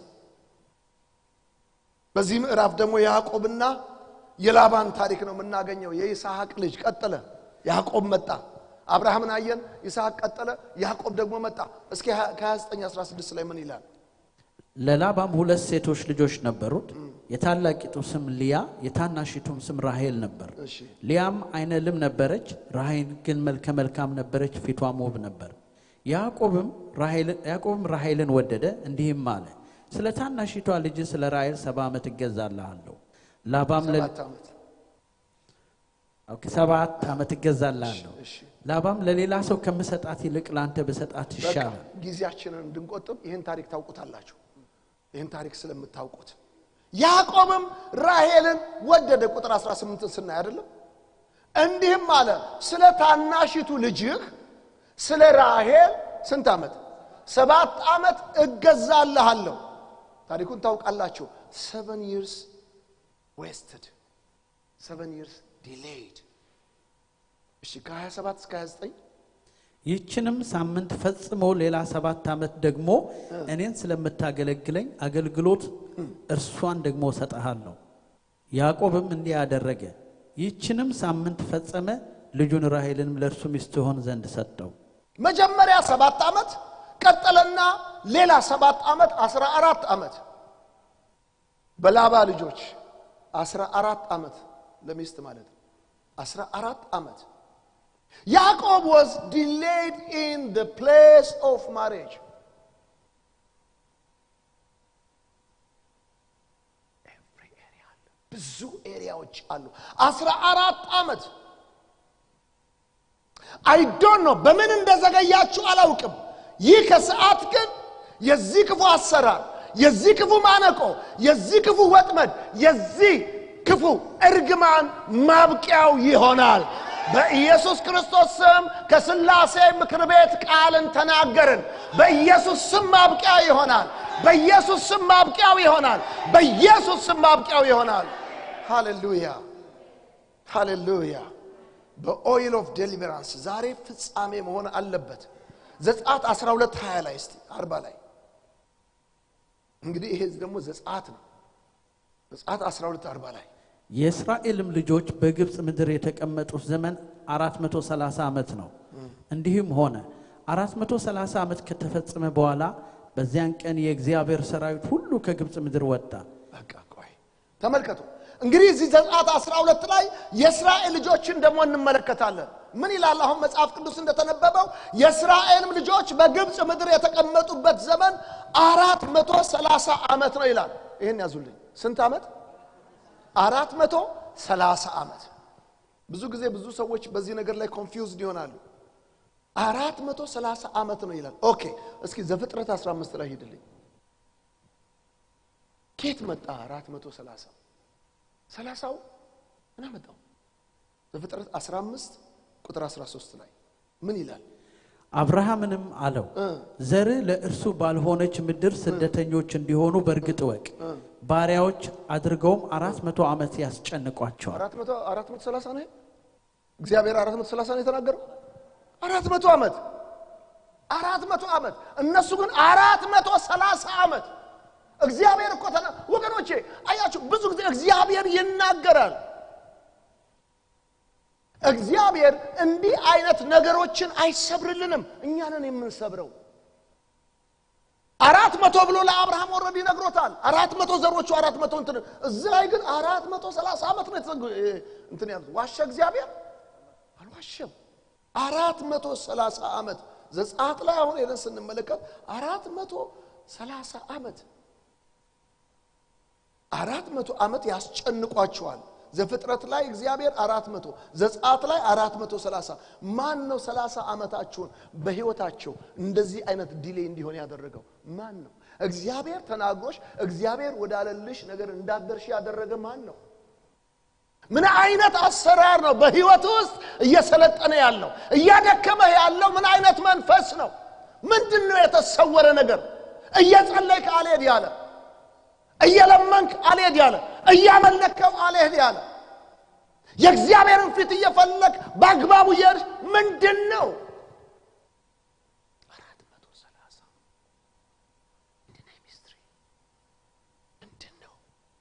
በዚህ ምዕራፍ ደግሞ የያዕቆብና የላባን ታሪክ ነው የምናገኘው። የይስሐቅ ልጅ ቀጠለ፣ ያዕቆብ መጣ። አብርሃምን አየን፣ ይስሐቅ ቀጠለ፣ ያዕቆብ ደግሞ መጣ። እስኪ ከ29 16 ላይ ምን ይላል? ለላባም ሁለት ሴቶች ልጆች ነበሩት። የታላቂቱ ስም ሊያ የታናሺቱም ስም ራሄል ነበር። እሺ ሊያም አይነ ልም ነበረች፣ ራሄል ግን መልከ መልካም ነበረች፣ ፊቷም ውብ ነበር። ያዕቆብም ራሄልን ያዕቆብም ራሄልን ወደደ፣ እንዲህም አለ ስለ ታናሺቷ ልጅ ስለ ራሄል ሰባ ዓመት እገዛልሃለሁ። ላባም ለ- ሰባት ዓመት ኦኬ፣ ሰባት ዓመት እገዛልሃለሁ። እሺ ላባም ለሌላ ሰው ከምሰጣት ይልቅ ለአንተ ብሰጣት በቃ ይሻላል። ጊዜያችንን እንድንቆጥብ ይህን ታሪክ ታውቁታላችሁ። ይህን ታሪክ ስለምታውቁት ያዕቆብም ራሄልን ወደደ። ቁጥር 18 ስናይ አይደለም እንዲህም አለ ስለ ታናሺቱ ልጅህ ስለ ራሄል ስንት ዓመት? ሰባት ዓመት እገዛልሃለሁ። ታሪኩን ታውቃላችሁ። ሰቨን ይርስ ዌስትድ ሰቨን ይርስ ዲሌይድ። እሺ ከ27 እስከ 29 ይህችንም ሳምንት ፈጽሞ ሌላ ሰባት ዓመት ደግሞ እኔን ስለምታገለግለኝ አገልግሎት እርሷን ደግሞ እሰጥሃለሁ። ያዕቆብም እንዲህ አደረገ። ይህችንም ሳምንት ፈጸመ፣ ልጁን ራሔልንም ለእርሱ ሚስት ትሆን ዘንድ ሰጠው። መጀመሪያ ሰባት ዓመት ቀጠለና ሌላ ሰባት ዓመት አስራ አራት ዓመት በላባ ልጆች አስራ አራት ዓመት ለሚስት ማለት ነው። አስራ አራት ዓመት ያዕቆብ was delayed in the place of marriage Every area አለ። ብዙ ኤሪያዎች አሉ። አስራ አራት ዓመት አይዶን ነው በምን እንደዘገያችሁ አላውቅም። ይህ ከሰዓት ግን የዚህ ክፉ አሰራር፣ የዚህ ክፉ ማነቆ፣ የዚህ ክፉ ወጥመድ፣ የዚህ ክፉ እርግማን ማብቂያው ይሆናል። በኢየሱስ ክርስቶስ ስም ከስላሴ ምክር ቤት ቃልን ተናገርን። በኢየሱስ ስም ማብቂያ ይሆናል። በኢየሱስ ስም ማብቂያው ይሆናል። በኢየሱስ ስም ማብቂያው ይሆናል። ሃሌሉያ ሃሌሉያ። በኦይል ኦፍ ዴሊቨራንስ ዛሬ ፍጻሜ መሆን አለበት። ዘጸአት 12 20 ላይ እስቲ 40 ላይ እንግዲህ ይሄ ደግሞ ዘጸአት ነው። ዘጸአት 12 40 ላይ የእስራኤልም ልጆች በግብፅ ምድር የተቀመጡት ዘመን 430 ዓመት ነው። እንዲህም ሆነ 430 ዓመት ከተፈጸመ በኋላ በዚያን ቀን የእግዚአብሔር ሰራዊት ሁሉ ከግብፅ ምድር ወጣ። በቃ ቆይ ተመልከቱ። እንግዲህ እዚህ ዘጸአት 12 ላይ የእስራኤል ልጆችን ደግሞ እንመለከታለን። ምን ይላል? አሁን መጽሐፍ ቅዱስ እንደተነበበው የእስራኤልም ልጆች በግብፅ ምድር የተቀመጡበት ዘመን አራት መቶ ሰላሳ ዓመት ነው ይላል። ይህን ያዙልኝ። ስንት ዓመት? አራት መቶ ሰላሳ ዓመት። ብዙ ጊዜ ብዙ ሰዎች በዚህ ነገር ላይ ኮንፊውዝድ ይሆናሉ። አራት መቶ ሰላሳ ዓመት ነው ይላል። ኦኬ እስኪ ዘፍጥረት 15 ላይ ሂድልኝ። ኬት መጣ አራት መቶ ሰላሳ ሰላሳው ምን አመጣው? ዘፍጥረት 15 ቁጥር 13 ላይ ምን ይላል? አብርሃምንም አለው ዘርህ ለእርሱ ባልሆነች ምድር ስደተኞች እንዲሆኑ በእርግጥ እወቅ። ባሪያዎች አድርገውም አራት መቶ ዓመት ያስጨንቋቸዋል። አራት መቶ አራት መቶ ሰላሳ ነው። እግዚአብሔር አራት መቶ ሰላሳ ነው የተናገረው። አራት መቶ ዓመት አራት መቶ ዓመት እነሱ ግን አራት መቶ ሰላሳ ዓመት እግዚአብሔር እኮ ተና ወገኖቼ አያችሁ፣ ብዙ ጊዜ እግዚአብሔር ይናገራል። እግዚአብሔር እንዲህ አይነት ነገሮችን አይሰብርልንም፣ እኛንን የምንሰብረው። አራት መቶ ብሎ ለአብርሃም ወረድ ይነግሮታል። አራት መቶ ዘሮቹ አራት መቶ እንትን እዚህ ላይ ግን አራት መቶ ሰላሳ ዓመት ነው የተዘግ እንትን ያሉት። ዋሸ እግዚአብሔር አልዋሸም። አራት መቶ ሰላሳ ዓመት ዘጸአት ላይ አሁን ሄደን ስንመለከት አራት መቶ ሰላሳ ዓመት አራት መቶ ዓመት ያስጨንቋቸዋል። ዘፍጥረት ላይ እግዚአብሔር አራት መቶ ዘጸአት ላይ አራት መቶ ሰላሳ ማን ነው ሰላሳ ዓመታችሁን በሕይወታቸው እንደዚህ አይነት ዲሌ እንዲሆን ያደረገው ማን ነው? እግዚአብሔር ተናግሮሽ እግዚአብሔር ወዳለልሽ ነገር እንዳደርሽ ያደረገ ማን ነው? ምን አይነት አሰራር ነው በሕይወት ውስጥ እየሰለጠነ ያለው እያደከመህ ያለው ምን አይነት መንፈስ ነው? ምንድን ነው የተሰወረ ነገር? እየጸለይክ አልሄድ ያለ እየለመንክ አልሄድ ያለ እያመለከው አልሄድ ያለ የእግዚአብሔርን ፊት እየፈለግ በአግባቡ እየሄድሽ ምንድን ነው? አራት መቶ ሰላሳ ምንድን ነው ሚስትሪ ምንድን ነው?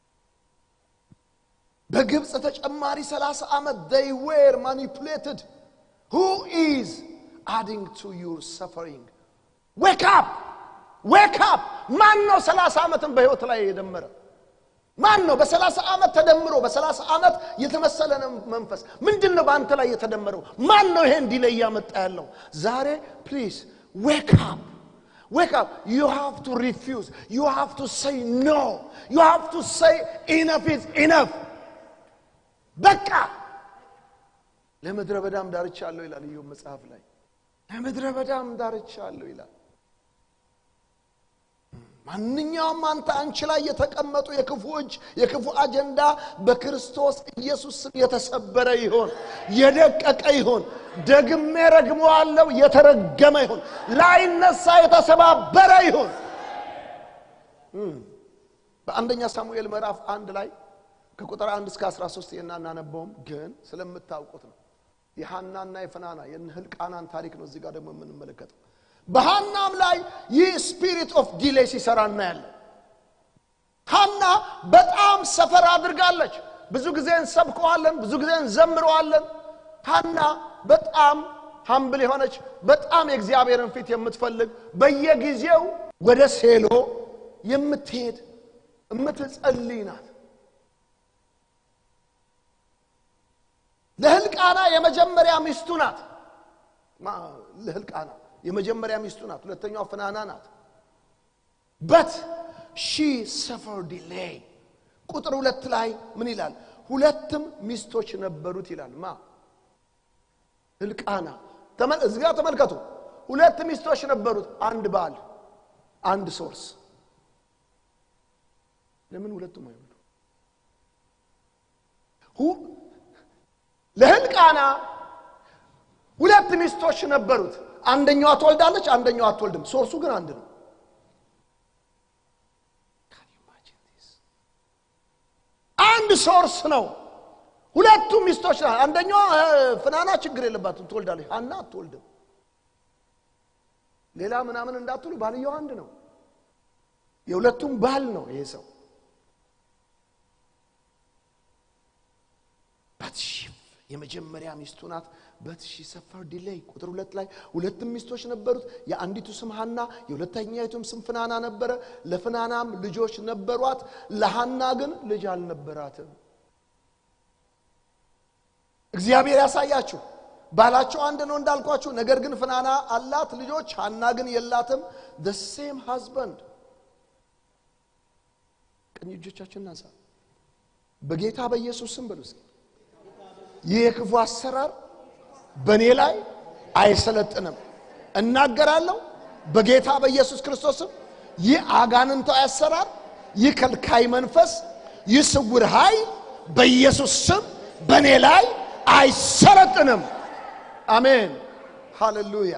በግብፅ ተጨማሪ 30 ዓመት they were manipulated who is adding to your suffering wake up wake up ማን ነው 30 ዓመትን በህይወት ላይ የደመረ ማን ነው በ30 ዓመት ተደምሮ በ30 ዓመት የተመሰለ መንፈስ ምንድን ነው በአንተ ላይ የተደመረው ማን ነው ይሄን ዲሌይ እያመጣ ያለው ዛሬ ፕሊዝ ዌክ አፕ Wake up. You have to refuse. You have to say no. You have to say enough is enough. በቃ ለምድረ በዳም ዳርቻ አለው ይላል ኢዮብ መጽሐፍ ላይ ለምድረ በዳም ዳርቻ አለው ይላል ማንኛውም አንተ አንቺ ላይ የተቀመጡ የክፉ እጅ የክፉ አጀንዳ በክርስቶስ ኢየሱስ ስም የተሰበረ ይሆን የደቀቀ ይሆን ደግሜ ረግመዋለው የተረገመ ይሆን ላይነሳ የተሰባበረ ይሆን በአንደኛ ሳሙኤል ምዕራፍ አንድ ላይ ከቁጥር አንድ እስከ 13 የና እናነበውም ግን ስለምታውቁት ነው የሐናና የፍናና የህልቃናን ታሪክ ነው እዚህ ጋር ደግሞ የምንመለከተው በሐናም ላይ ይህ ስፒሪት ኦፍ ዲሌይ ሲሰራ እናያለን ሐና በጣም ሰፈር አድርጋለች ብዙ ጊዜ እንሰብከዋለን ብዙ ጊዜ እንዘምረዋለን ሐና በጣም ሀምብል የሆነች በጣም የእግዚአብሔርን ፊት የምትፈልግ በየጊዜው ወደ ሴሎ የምትሄድ የምትጸልይ ናት ለህልቃና የመጀመሪያ ሚስቱ ናት ለህልቃና የመጀመሪያ ሚስቱ ናት ሁለተኛዋ ፍናና ናት በት ሺ ሰፈር ዲሌይ ቁጥር ሁለት ላይ ምን ይላል ሁለትም ሚስቶች ነበሩት ይላል ማ ህልቃና እዚህ ጋር ተመልከቱ ሁለት ሚስቶች ነበሩት አንድ ባል አንድ ሶርስ ለምን ሁለቱም አይወዱ ለህልቃና ሁለት ሚስቶች ነበሩት አንደኛዋ ትወልዳለች አንደኛዋ አትወልድም ሶርሱ ግን አንድ ነው አንድ ሶርስ ነው ሁለቱም ሚስቶች ና አንደኛዋ ፍናና ችግር የለባትም ትወልዳለች አና አትወልድም ሌላ ምናምን እንዳትሉ ባልየው አንድ ነው የሁለቱም ባል ነው ይሄ ሰው ባትሺፍ የመጀመሪያ ሚስቱ ናት በትሺ ሰፈር ዲሌይ ቁጥር ሁለት ላይ ሁለትም ሚስቶች ነበሩት የአንዲቱ ስም ሀና የሁለተኛይቱም ስም ፍናና ነበረ ለፍናናም ልጆች ነበሯት ለሀና ግን ልጅ አልነበራትም እግዚአብሔር ያሳያችሁ ባላቸው አንድ ነው እንዳልኳችሁ ነገር ግን ፍናና አላት ልጆች ሀና ግን የላትም the same husband ቀኝ እጆቻችን እናንሳ በጌታ በኢየሱስ ስም በሉ እስኪ ይህ የክፉ አሰራር በእኔ ላይ አይሰለጥንም እናገራለሁ በጌታ በኢየሱስ ክርስቶስም ይህ አጋንንታዊ አሰራር ይህ ከልካይ መንፈስ ይህ ስውር ኃይል በኢየሱስ ስም በእኔ ላይ አይሰለጥንም አሜን ሃሌሉያ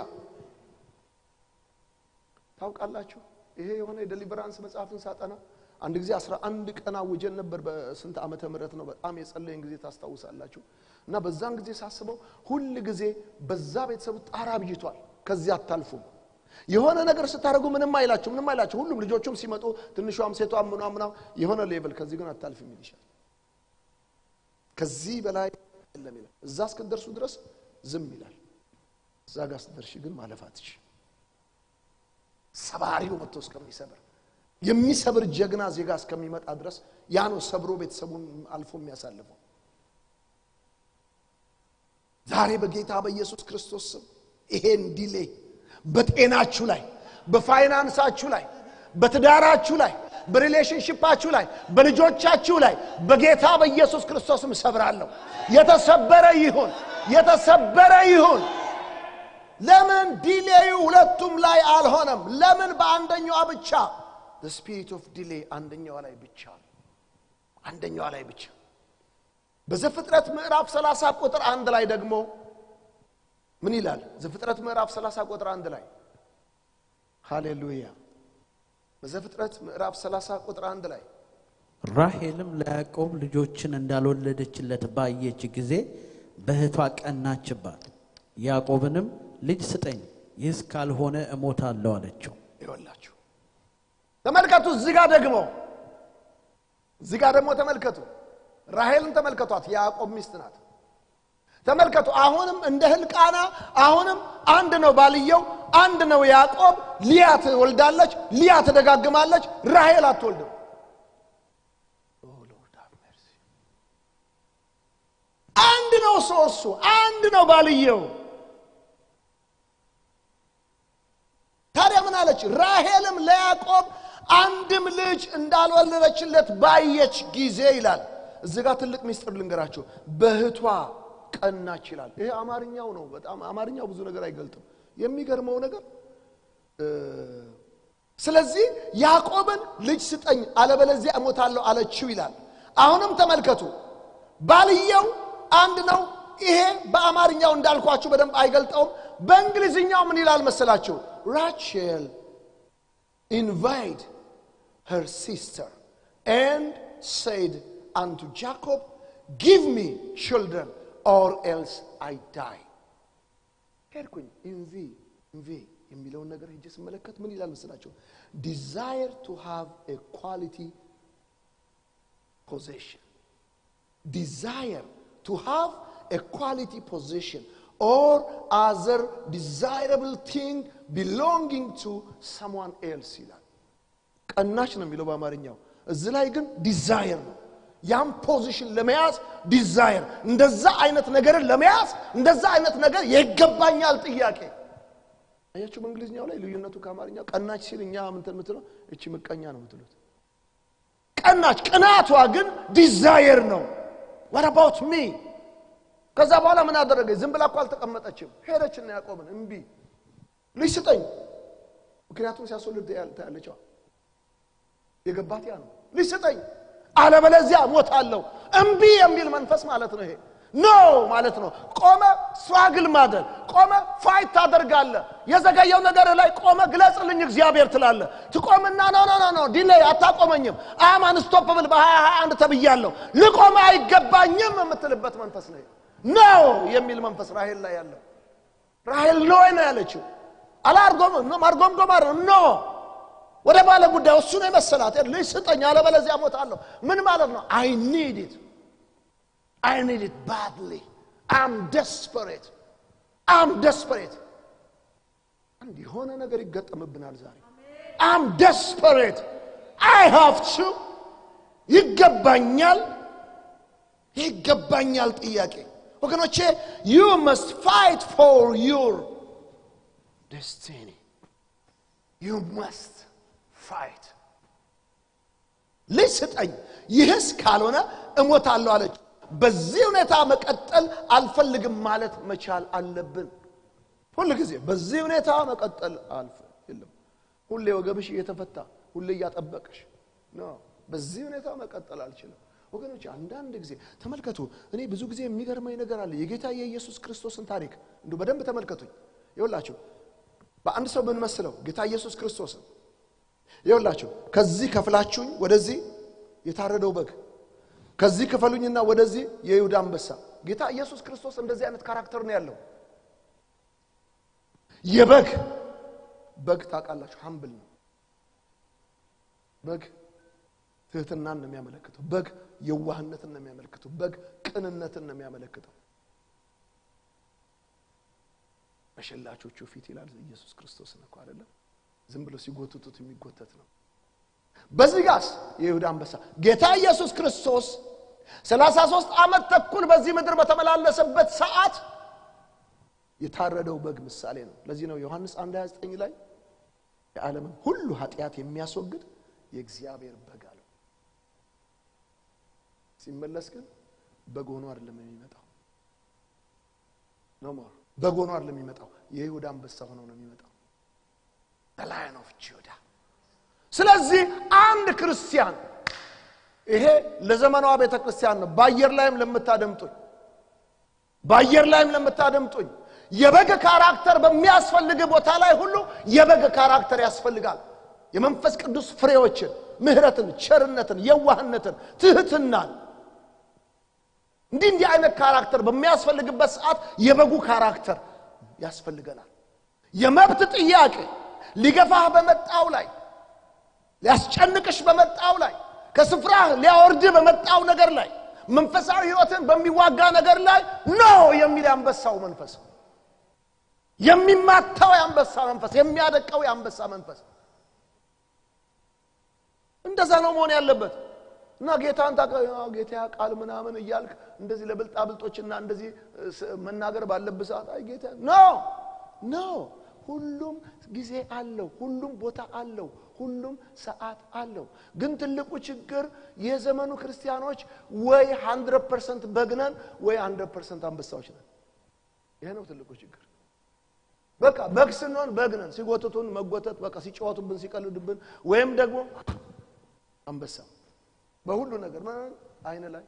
ታውቃላችሁ ይሄ የሆነ የደሊቨራንስ መጽሐፍን ሳጠና አንድ ጊዜ አስራ አንድ ቀን አውጀን ነበር በስንት ዓመተ ምህረት ነው በጣም የጸለይን ጊዜ ታስታውሳላችሁ እና በዛን ጊዜ ሳስበው ሁል ጊዜ በዛ ቤተሰቡ ጣራ ብይቷል ከዚህ አታልፉም የሆነ ነገር ስታደርጉ ምንም አይላችሁ ምንም አይላችሁ ሁሉም ልጆቹም ሲመጡ ትንሿም ሴቷም ምኗ ምና የሆነ ሌቭል ከዚህ ግን አታልፍም ይልሻል ከዚህ በላይ የለም ይላል እዛ እስክትደርሱ ድረስ ዝም ይላል እዛ ጋር ስትደርሺ ግን ማለፍ አትችይ ሰባሪው መጥቶ እስከሚሰብር የሚሰብር ጀግና ዜጋ እስከሚመጣ ድረስ ያ ነው ሰብሮ ቤተሰቡን አልፎ የሚያሳልፈው ዛሬ በጌታ በኢየሱስ ክርስቶስ ስም ይሄን ዲሌ በጤናችሁ ላይ በፋይናንሳችሁ ላይ በትዳራችሁ ላይ በሪሌሽንሽፓችሁ ላይ በልጆቻችሁ ላይ በጌታ በኢየሱስ ክርስቶስም ሰብራለሁ። የተሰበረ ይሁን፣ የተሰበረ ይሁን። ለምን ዲሌዩ ሁለቱም ላይ አልሆነም? ለምን በአንደኛዋ ብቻ? ስፒሪት ኦፍ ዲሌ አንደኛዋ ላይ ብቻ አንደኛዋ ላይ ብቻ። በዘፍጥረት ምዕራፍ 30 ቁጥር አንድ ላይ ደግሞ ምን ይላል? ዘፍጥረት ምዕራፍ 30 ቁጥር አንድ ላይ ሃሌሉያ። በዘፍጥረት ምዕራፍ 30 ቁጥር አንድ ላይ ራሔልም ለያዕቆብ ልጆችን እንዳልወለደችለት ባየች ጊዜ በእህቷ ቀናችባት። ያዕቆብንም ልጅ ስጠኝ፣ ይህስ ካልሆነ እሞታለሁ አለችው። ይወላችሁ ተመልከቱ። እዚህ ጋር ደግሞ እዚህ ጋር ደግሞ ተመልከቱ። ራሔልን ተመልከቷት። የያዕቆብ ሚስት ናት። ተመልከቱ። አሁንም እንደ ህልቃና አሁንም አንድ ነው ባልየው፣ አንድ ነው ያዕቆብ። ሊያ ትወልዳለች፣ ሊያ ትደጋግማለች፣ ራሔል አትወልድም። አንድ ነው ሶሱ፣ አንድ ነው ባልየው። ታዲያ ምን አለች? ራሔልም ለያዕቆብ አንድም ልጅ እንዳልወለደችለት ባየች ጊዜ ይላል። እዚህ ጋር ትልቅ ሚስጥር ልንገራችሁ። በእህቷ ቀናች ይላል። ይሄ አማርኛው ነው። በጣም አማርኛው ብዙ ነገር አይገልጥም። የሚገርመው ነገር ስለዚህ ያዕቆብን ልጅ ስጠኝ አለበለዚያ እሞታለሁ አለችው ይላል። አሁንም ተመልከቱ፣ ባልየው አንድ ነው። ይሄ በአማርኛው እንዳልኳችሁ በደንብ አይገልጠውም። በእንግሊዝኛው ምን ይላል መሰላችሁ? ራቼል ኢንቫይት her sister and said unto Jacob, Give me children or else I die. ሄድኩኝ ኢንቪ ኢንቪ የሚለውን ነገር ሄጄ ስመለከት ምን ይላል መስላቸው? ዲዛየር ቱ ሃቭ ኤ ኳሊቲ ፖዚሽን ዲዛየር ቱ ሃቭ ኤ ኳሊቲ ፖዚሽን ኦር አዘር ዲዛይረብል ቲንግ ቢሎንጊንግ ቱ ሰምዋን ኤልስ ይላል። ቀናች ነው የሚለው በአማርኛው። እዚህ ላይ ግን ዲዛየር ነው። ያም ፖዚሽን ለመያዝ ዲዛየር፣ እንደዛ አይነት ነገርን ለመያዝ እንደዛ አይነት ነገር የይገባኛል ጥያቄ። አያችሁ፣ በእንግሊዝኛው ላይ ልዩነቱ ከአማርኛው ቀናች ሲል እኛ ምንትን የምትለው እቺ ምቀኛ ነው የምትሉት። ቀናች ቅናቷ ግን ዲዛየር ነው። what about me ከዛ በኋላ ምን አደረገች? ዝም ብላ እኮ አልተቀመጠችም። ሄደችና ያዕቆብን እምቢ ልጅ ስጠኝ። ምክንያቱም ሲያስወልድ ታያለችዋ የገባት ያ ነው። ልጅ ስጠኝ አለበለዚያ ሞታለሁ። እምቢ የሚል መንፈስ ማለት ነው ይሄ። ኖ ማለት ነው። ቆመ ስትራግል ማድረግ ቆመ ፋይት ታደርጋለህ። የዘገየው ነገር ላይ ቆመ ግለጽልኝ እግዚአብሔር ትላለህ። ትቆምና ኖ ኖ ኖ ኖ ዲሌይ አታቆመኝም። አም አንስቶፕብል በሀያ ሀያ አንድ ተብያለሁ ልቆመ አይገባኝም የምትልበት መንፈስ ነው። ኖ የሚል መንፈስ ራሄል ላይ ያለው ራሄል ኖ ነው ያለችው። አላርጎም ማርጎምጎም ኖ ወደ ባለ ጉዳይ እሱ ነው የመሰላት። ልጅ ስጠኝ አለበለዚያ እሞታለሁ። ምን ማለት ነው? አይ ኒድ ኢት አይ ኒድ ኢት ባድሊ አም ደስፐሬት አም ደስፐሬት። አንድ የሆነ ነገር ይገጠምብናል ዛሬ። አም ደስፐሬት አይ ሃቭ ቱ ይገባኛል፣ ይገባኛል ጥያቄ ወገኖቼ ዩ መስት ፋይት ፎር ዩር ደስቲኒ ዩ መስት ፋይት ልጅ ስጠኝ፣ ይህስ ካልሆነ እሞታለሁ አለች። በዚህ ሁኔታ መቀጠል አልፈልግም ማለት መቻል አለብን። ሁል ጊዜ በዚህ ሁኔታ መቀጠል አልፍ የለም። ሁሌ ወገብሽ እየተፈታ ሁሌ እያጠበቅሽ ነው። በዚህ ሁኔታ መቀጠል አልችልም። ወገኖች አንዳንድ ጊዜ ተመልከቱ። እኔ ብዙ ጊዜ የሚገርመኝ ነገር አለ። የጌታ የኢየሱስ ክርስቶስን ታሪክ እንዲሁ በደንብ ተመልከቱኝ። ይኸውላችሁ በአንድ ሰው ብንመስለው ጌታ ኢየሱስ ክርስቶስን ይኸውላችሁ ከዚህ ከፍላችሁኝ ወደዚህ የታረደው በግ ከዚህ ክፈሉኝና ወደዚህ የይሁዳ አንበሳ። ጌታ ኢየሱስ ክርስቶስ እንደዚህ አይነት ካራክተር ነው ያለው። የበግ በግ ታውቃላችሁ፣ ሀምብል ነው። በግ ትህትናን ነው የሚያመለክተው። በግ የዋህነትን ነው የሚያመለክተው። በግ ቅንነትን ነው የሚያመለክተው። በሸላቾቹ ፊት ይላል ኢየሱስ ክርስቶስ ነው እኮ አይደለም። ዝም ብሎ ሲጎትቱት የሚጎተት ነው። በዚህ ጋስ የይሁዳ አንበሳ ጌታ ኢየሱስ ክርስቶስ ሰላሳ ሦስት ዓመት ተኩል በዚህ ምድር በተመላለሰበት ሰዓት የታረደው በግ ምሳሌ ነው። ለዚህ ነው ዮሐንስ 1 29 ላይ የዓለምን ሁሉ ኃጢአት የሚያስወግድ የእግዚአብሔር በግ አለው። ሲመለስ ግን በግ ሆኖ አይደለም የሚመጣው። ኖ ሞር በግ ሆኖ አይደለም የሚመጣው። የይሁዳ አንበሳ ሆኖ ነው የሚመጣው። ላይን ኦፍ ጁዳ። ስለዚህ አንድ ክርስቲያን ይሄ ለዘመኗ ቤተ ክርስቲያን ነው። በአየር ላይም ለምታደምጡኝ በአየር ላይም ለምታደምጡኝ የበግ ካራክተር በሚያስፈልግ ቦታ ላይ ሁሉ የበግ ካራክተር ያስፈልጋል። የመንፈስ ቅዱስ ፍሬዎችን፣ ምሕረትን፣ ቸርነትን፣ የዋህነትን፣ ትህትናን እንዲህ እንዲህ አይነት ካራክተር በሚያስፈልግበት ሰዓት የበጉ ካራክተር ያስፈልገናል። የመብት ጥያቄ ሊገፋህ በመጣው ላይ ሊያስጨንቅሽ በመጣው ላይ ከስፍራህ ሊያወርድህ በመጣው ነገር ላይ መንፈሳዊ ሕይወትን በሚዋጋ ነገር ላይ ኖ የሚል የአንበሳው መንፈስ የሚማታው የአንበሳ መንፈስ የሚያደቀው የአንበሳ መንፈስ እንደዛ ነው መሆን ያለበት እና ጌታን ጌታ ቃል ምናምን እያልክ እንደዚህ ለብልጣብልጦችና እንደዚህ መናገር ባለብህ ሰዓት አይ ጌታ ኖ ኖ ሁሉም ጊዜ አለው ሁሉም ቦታ አለው ሁሉም ሰዓት አለው ግን ትልቁ ችግር የዘመኑ ክርስቲያኖች ወይ 100 ፐርሰንት በግነን ወይ 100 ፐርሰንት አንበሳዎች ነን ይሄ ነው ትልቁ ችግር በቃ በግ ስንሆን በግ ነን ሲጎትቱን መጎተት በቃ ሲጫወቱብን ሲቀልዱብን ወይም ደግሞ አንበሳ በሁሉ ነገር አይን ላይ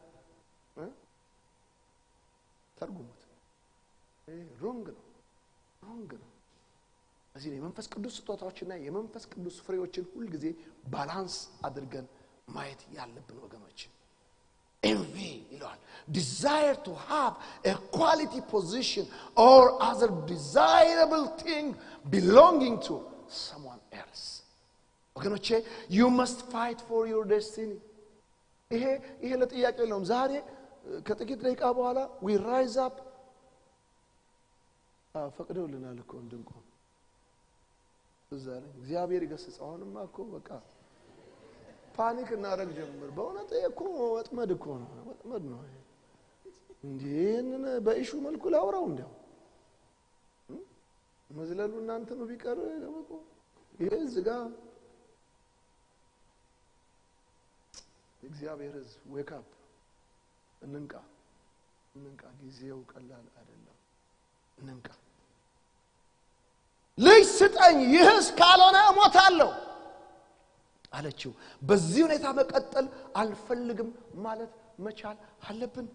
ተርጉሙት ሮንግ ነው ሮንግ ነው እዚህ የመንፈስ ቅዱስ ስጦታዎችና የመንፈስ ቅዱስ ፍሬዎችን ሁልጊዜ ባላንስ አድርገን ማየት ያለብን ወገኖች ኤንቪ ይለዋል ዲዛይር ቱ ሃቭ ኤ ኳሊቲ ፖዚሽን ኦር አዘር ዲዛይረብል ቲንግ ቢሎንጊንግ ቱ ሰምዋን ኤልስ ወገኖቼ ዩ መስት ፋይት ፎር ዩር ዴስቲኒ ይሄ ይሄ ለጥያቄ የለውም ዛሬ ከጥቂት ደቂቃ በኋላ ዊ ራይዝ አፕ ፈቅደውልናል እኮ እንድንቆም እዛ ላይ እግዚአብሔር ይገስጽ አሁንማ እኮ በቃ ፓኒክ እናደረግ ጀምር በእውነት እኮ ወጥመድ እኮ ነው ወጥመድ ነው እንዲህ ይህንን በኢሹ መልኩ ላውራው እንዲያው መዝለሉ እናንተኑ ቢቀር ይሄ ዝጋ የእግዚአብሔር ህዝብ ዌክ አፕ እንንቃ እንንቃ ጊዜው ቀላል አይደለም እንንቃ ልጅ ስጠኝ ይህስ ካልሆነ እሞታለሁ አለችው በዚህ ሁኔታ መቀጠል አልፈልግም ማለት መቻል አለብን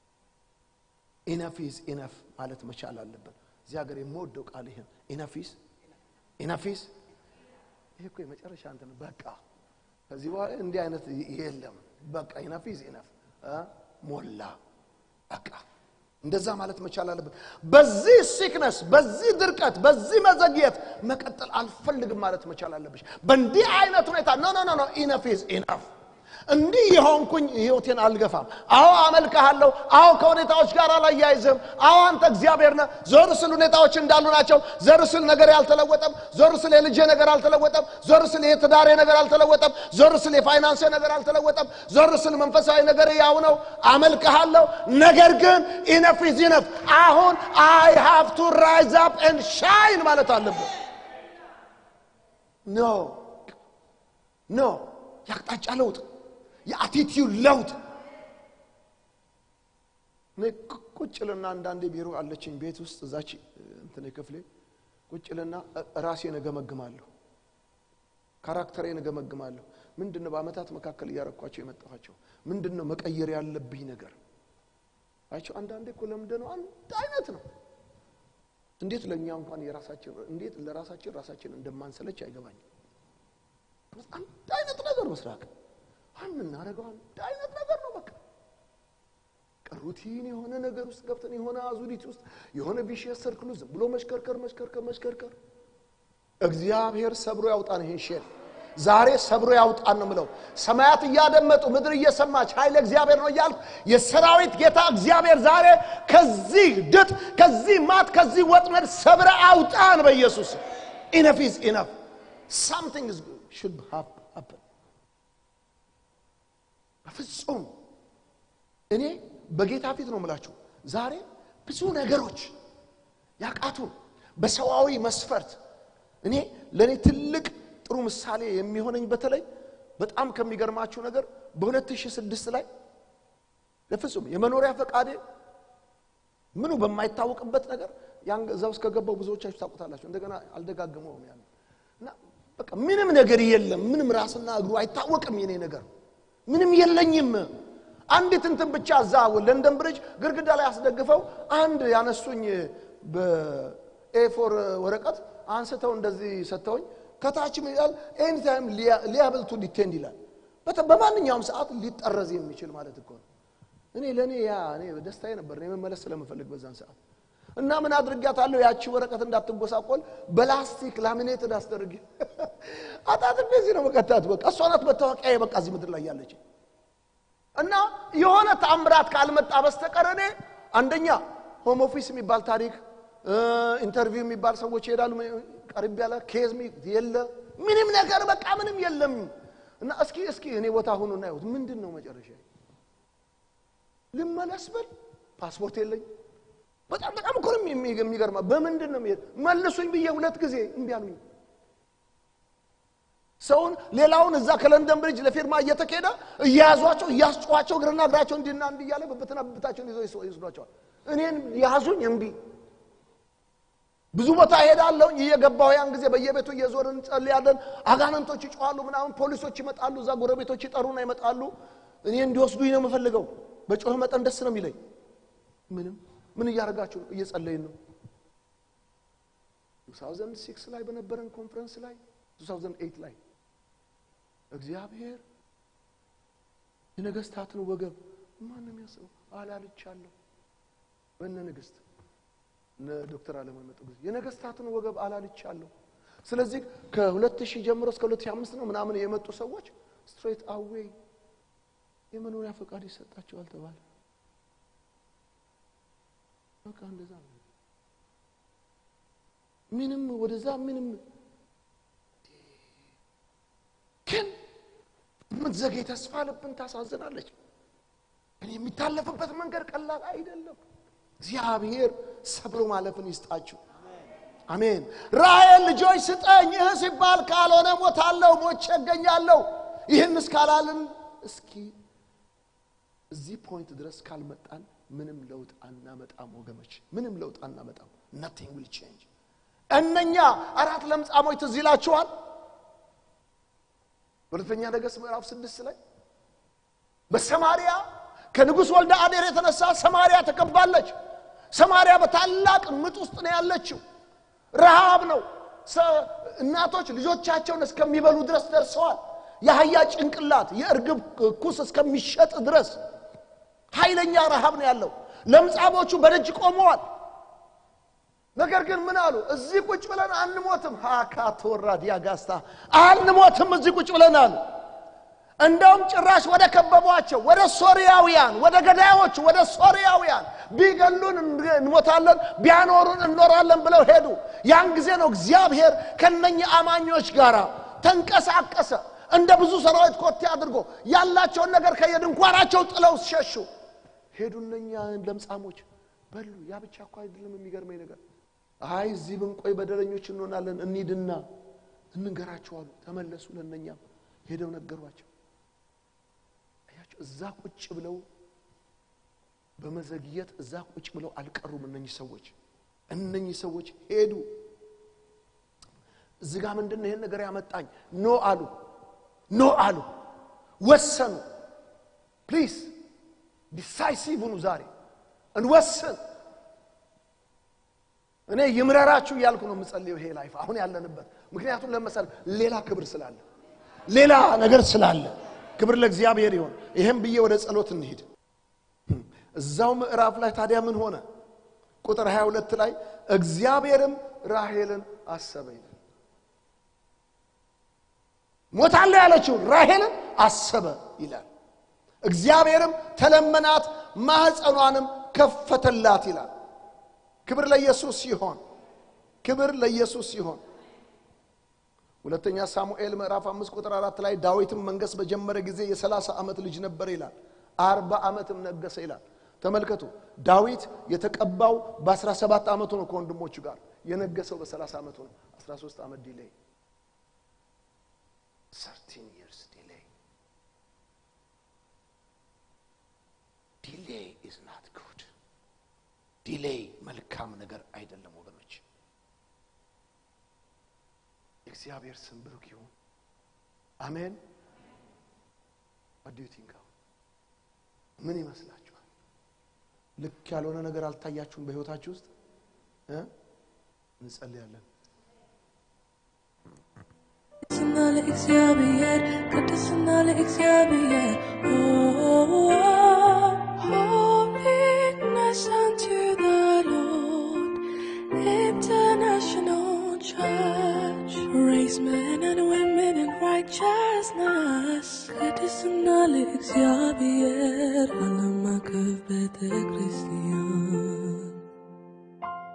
ኢነፊዝ ኢነፍ ማለት መቻል አለብን እዚህ ሀገር የምወደው ቃል ይህን ኢነፊዝ ኢነፊዝ ይሄ እኮ የመጨረሻ እንትን በቃ ከዚህ በኋላ እንዲህ አይነት የለም በቃ ኢነፊዝ ኢነፍ ሞላ በቃ እንደዛ ማለት መቻል አለብን በዚህ ሲክነስ በዚህ ድርቀት በዚህ መዘግየት መቀጠል አልፈልግም ማለት መቻል አለብሽ በእንዲህ አይነት ሁኔታ ኖ ኖ ኖ ኢነፍ ኢዝ ኢነፍ እንዲህ የሆንኩኝ ህይወቴን አልገፋም አዎ አመልክሃለሁ አዎ ከሁኔታዎች ጋር አላያይዝም አዎ አንተ እግዚአብሔር ነህ ዞር ስል ሁኔታዎች እንዳሉ ናቸው ዞር ስል ነገር ያልተለወጠም ዞር ስል የልጄ ነገር አልተለወጠም ዞር ስል የትዳሬ ነገር አልተለወጠም ዞር ስል የፋይናንስ ነገር አልተለወጠም ዞር ስል መንፈሳዊ ነገር ያው ነው አመልክሃለሁ ነገር ግን ኢነፍ ኢዝ ኢነፍ አሁን አይ ሃቭ ቱ ራይዝ አፕ ኤንድ ሻይን ማለት አለብን ኖ ኖ የአቅጣጫ ለውጥ የአቲቲዩድ ለውጥ ቁጭልና አንዳንዴ ቢሮ አለችኝ ቤት ውስጥ እዛች እንትን ክፍሌ ቁጭልና ራሴን እገመግማለሁ ካራክተሬን እገመግማለሁ ምንድን ነው በአመታት መካከል እያረኳቸው የመጣኋቸው ምንድን ነው መቀየር ያለብኝ ነገር አይቸው አንዳንዴ እኮ ለምደ ነው አንድ አይነት ነው እንዴት ለእኛ እንኳን የራሳችን እንዴት ለራሳችን ራሳችን እንደማንሰለች አይገባኝም አንድ አይነት ነገር ምስራቅ የምናደርገው አንድ አይነት ነገር ነው በቃ ሩቲን የሆነ ነገር ውስጥ ገብተን የሆነ አዙሪት ውስጥ የሆነ ቢሽየስ ሰርክል ውስጥ ብሎ መሽከርከር መሽከርከር መሽከርከር እግዚአብሔር ሰብሮ ያውጣን ይሄን ሼር ዛሬ ሰብሮ ያውጣን ነው ምለው ሰማያት እያደመጡ ምድር እየሰማች ኃይለ እግዚአብሔር ነው እያልኩ የሰራዊት ጌታ እግዚአብሔር ዛሬ ከዚህ ድጥ ከዚህ ማት ከዚህ ወጥመድ ሰብረ አውጣን በኢየሱስ ኢነፍ ኢዝ ኢነፍ ሳምቲንግ should have happen በፍጹም እኔ በጌታ ፊት ነው ምላችሁ ዛሬ ብዙ ነገሮች ያቃቱን በሰዋዊ መስፈርት እኔ ለእኔ ትልቅ ጥሩ ምሳሌ የሚሆነኝ በተለይ በጣም ከሚገርማችሁ ነገር በ2006 ላይ በፍጹም የመኖሪያ ፈቃዴ ምኑ በማይታወቅበት ነገር ያን እዛ ውስጥ ከገባው ብዙዎቻችሁ ታውቁታላችሁ። እንደገና አልደጋግመውም ያን እና በቃ ምንም ነገር የለም። ምንም ራስና እግሩ አይታወቅም። የኔ ነገር ምንም የለኝም። አንዲት እንትን ብቻ እዛ ለንደን ብሪጅ ግድግዳ ላይ አስደግፈው አንድ ያነሱኝ በኤፎር ወረቀት አንስተው እንደዚህ ሰጥተውኝ ከታችም ይላል ኤኒታይም ሊያብል ቱ ዲቴንድ ይላል። በተ- በማንኛውም ሰዓት ሊጠረዝ የሚችል ማለት እኮ ነው። እኔ ለእኔ ያ እኔ ደስታዬ ነበር እኔ መመለስ ስለምፈልግ በዛን ሰዓት እና ምን አድርጊያታለሁ? ያቺ ወረቀት እንዳትጎሳቆል በላስቲክ ላሚኔትድ አስደርጌ አጣጥቤ እዚህ ነው መቀታት። በቃ እሷ ናት መታወቂያ በቃ እዚህ ምድር ላይ ያለች እና የሆነ ተአምራት ካልመጣ በስተቀር እኔ አንደኛ ሆም ኦፊስ የሚባል ታሪክ ኢንተርቪው የሚባል ሰዎች ይሄዳሉ። ቀርብ ያለ ኬዝ ሚ- የለ ምንም ነገር በቃ ምንም የለም። እና እስኪ እስኪ እኔ ቦታ ሁኑ እና ይሁት ምንድን ነው መጨረሻ ልመለስ ብል ፓስፖርት የለኝ። በጣም በጣም እኮ ነው የሚ- የሚገርማ በምንድን ነው የሚሄድ መልሱኝ ብዬ ሁለት ጊዜ እምቢ አሉኝ። ሰውን ሌላውን እዛ ከለንደን ብሪጅ ለፊርማ እየተኬደ እየያዟቸው እያስጨዋቸው እግርና እግራቸው እንዲና እንዲ እያለ ብብትና ብብታቸውን ይዘው ይስ- ይወስዷቸዋል። እኔን ያዙኝ እምቢ። ብዙ ቦታ እሄዳለሁኝ እየገባሁ ያን ጊዜ በየቤቱ እየዞርን እንጸልያለን። አጋንንቶች ይጮኻሉ ምናምን፣ ፖሊሶች ይመጣሉ፣ እዛ ጎረቤቶች ይጠሩና ይመጣሉ። እኔ እንዲወስዱኝ ነው የምፈልገው። በጮህ መጠን ደስ ነው የሚለኝ። ምንም ምን እያደረጋችሁ ነው? እየጸለይን ነው። 2006 ላይ በነበረን ኮንፈረንስ ላይ 2008 ላይ እግዚአብሔር የነገስታትን ወገብ ማን ነው የሚያስበው? አላልቻለሁ በእነ ንግስት እነ ዶክተር አለማን መጡ ጊዜ የነገስታትን ወገብ አላልቻለሁ። ስለዚህ ከ2000 ጀምሮ እስከ 2005 ነው ምናምን የመጡ ሰዎች ስትሬት አዌይ የመኖሪያ ፈቃድ ይሰጣቸዋል ተባለ። በቃ እንደዛ ነው። ምንም ወደዛ ምንም ግን የምትዘገይ ተስፋ ልብን ታሳዝናለች። ግን የሚታለፍበት መንገድ ቀላል አይደለም። እግዚአብሔር ሰብሮ ማለፍን ይስጣችሁ። አሜን። ራሔል ልጆች ስጠኝ እህ ሲባል ካልሆነ ሞታለሁ፣ ሞቼ እገኛለሁ። ይህን እስካላልን እስኪ እዚህ ፖይንት ድረስ ካልመጣን ምንም ለውጥ አናመጣም ወገኖች፣ ምንም ለውጥ አናመጣም። ናቲንግ ዊል ቼንጅ። እነኛ አራት ለምጻሞች ትዝ ይላችኋል። ሁለተኛ ነገሥት ምዕራፍ ስድስት ላይ በሰማሪያ ከንጉሥ ወልደ አዴር የተነሳ ሰማሪያ ተከባለች። ሰማሪያ በታላቅ ምጥ ውስጥ ነው ያለችው። ረሃብ ነው። ሰ- እናቶች ልጆቻቸውን እስከሚበሉ ድረስ ደርሰዋል። የአህያ ጭንቅላት የእርግብ ኩስ እስከሚሸጥ ድረስ ኃይለኛ ረሃብ ነው ያለው። ለምጻሞቹ በደጅ ቆመዋል። ነገር ግን ምን አሉ? እዚህ ቁጭ ብለን አንሞትም። ሃካ ተወራ ዲያጋስታ አንሞትም፣ እዚህ ቁጭ ብለን አሉ። እንደውም ጭራሽ ወደ ከበቧቸው ወደ ሶርያውያን ወደ ገዳዮቹ ወደ ሶርያውያን ቢገሉን እንሞታለን ቢያኖሩን እንኖራለን ብለው ሄዱ። ያን ጊዜ ነው እግዚአብሔር ከነኚህ አማኞች ጋር ተንቀሳቀሰ። እንደ ብዙ ሰራዊት ኮቴ አድርጎ ያላቸውን ነገር ከየድንኳናቸው ጥለው ሸሹ። ሄዱ እነኛ ለምጻሞች በሉ። ያ ብቻ እኮ አይደለም የሚገርመኝ ነገር አይ እዚህ ብንቆይ በደለኞች እንሆናለን፣ እንሂድና እንንገራቸው አሉ። ተመለሱ። ለእነኛም ሄደው ነገሯቸው። አያቸው እዛ ቁጭ ብለው በመዘግየት እዛ ቁጭ ብለው አልቀሩም። እነኚህ ሰዎች እነኚህ ሰዎች ሄዱ። እዚህ ጋር ምንድን ነው ይሄን ነገር ያመጣኝ? ኖ አሉ፣ ኖ አሉ፣ ወሰኑ። ፕሊዝ ዲሳይሲቭ ሁኑ። ዛሬ እንወስን። እኔ ይምረራችሁ እያልኩ ነው የምጸልየው ይሄ ላይፍ አሁን ያለንበት። ምክንያቱም ለመሰል ሌላ ክብር ስላለ ሌላ ነገር ስላለ ክብር ለእግዚአብሔር ይሆን። ይህም ብዬ ወደ ጸሎት እንሂድ። እዛው ምዕራፍ ላይ ታዲያ ምን ሆነ? ቁጥር 22 ላይ እግዚአብሔርም ራሔልን አሰበ ይላል። ሞታለ ያለችውን ራሔልን አሰበ ይላል። እግዚአብሔርም ተለመናት፣ ማኅፀኗንም ከፈተላት ይላል። ክብር ለኢየሱስ ይሆን። ክብር ለኢየሱስ ይሆን። ሁለተኛ ሳሙኤል ምዕራፍ አምስት ቁጥር አራት ላይ ዳዊትም መንገስ በጀመረ ጊዜ የሰላሳ ዓመት ልጅ ነበር ይላል። አርባ ዓመትም ነገሰ ይላል። ተመልከቱ ዳዊት የተቀባው በአስራ ሰባት ዓመቱ ነው ከወንድሞቹ ጋር የነገሰው በሰላሳ ዓመቱ ነው። አስራ ሶስት ዓመት ዲሌይ ሰርቲን ይርስ ዲሌይ ዲሌይ መልካም ነገር አይደለም ወገኖች። እግዚአብሔር ስም ብሩክ ይሁን። አሜን። ወዲዩ ቲንክ ምን ይመስላችኋል? ልክ ያልሆነ ነገር አልታያችሁም በህይወታችሁ ውስጥ እ እንጸልያለን። ቅድስና ለእግዚአብሔር ቅድስና ለእግዚአብሔር holiness unto the Lord International Church Raise men and women in righteousness ቅድስና ለእግዚአብሔር ዓለም አቀፍ ቤተ ክርስቲያን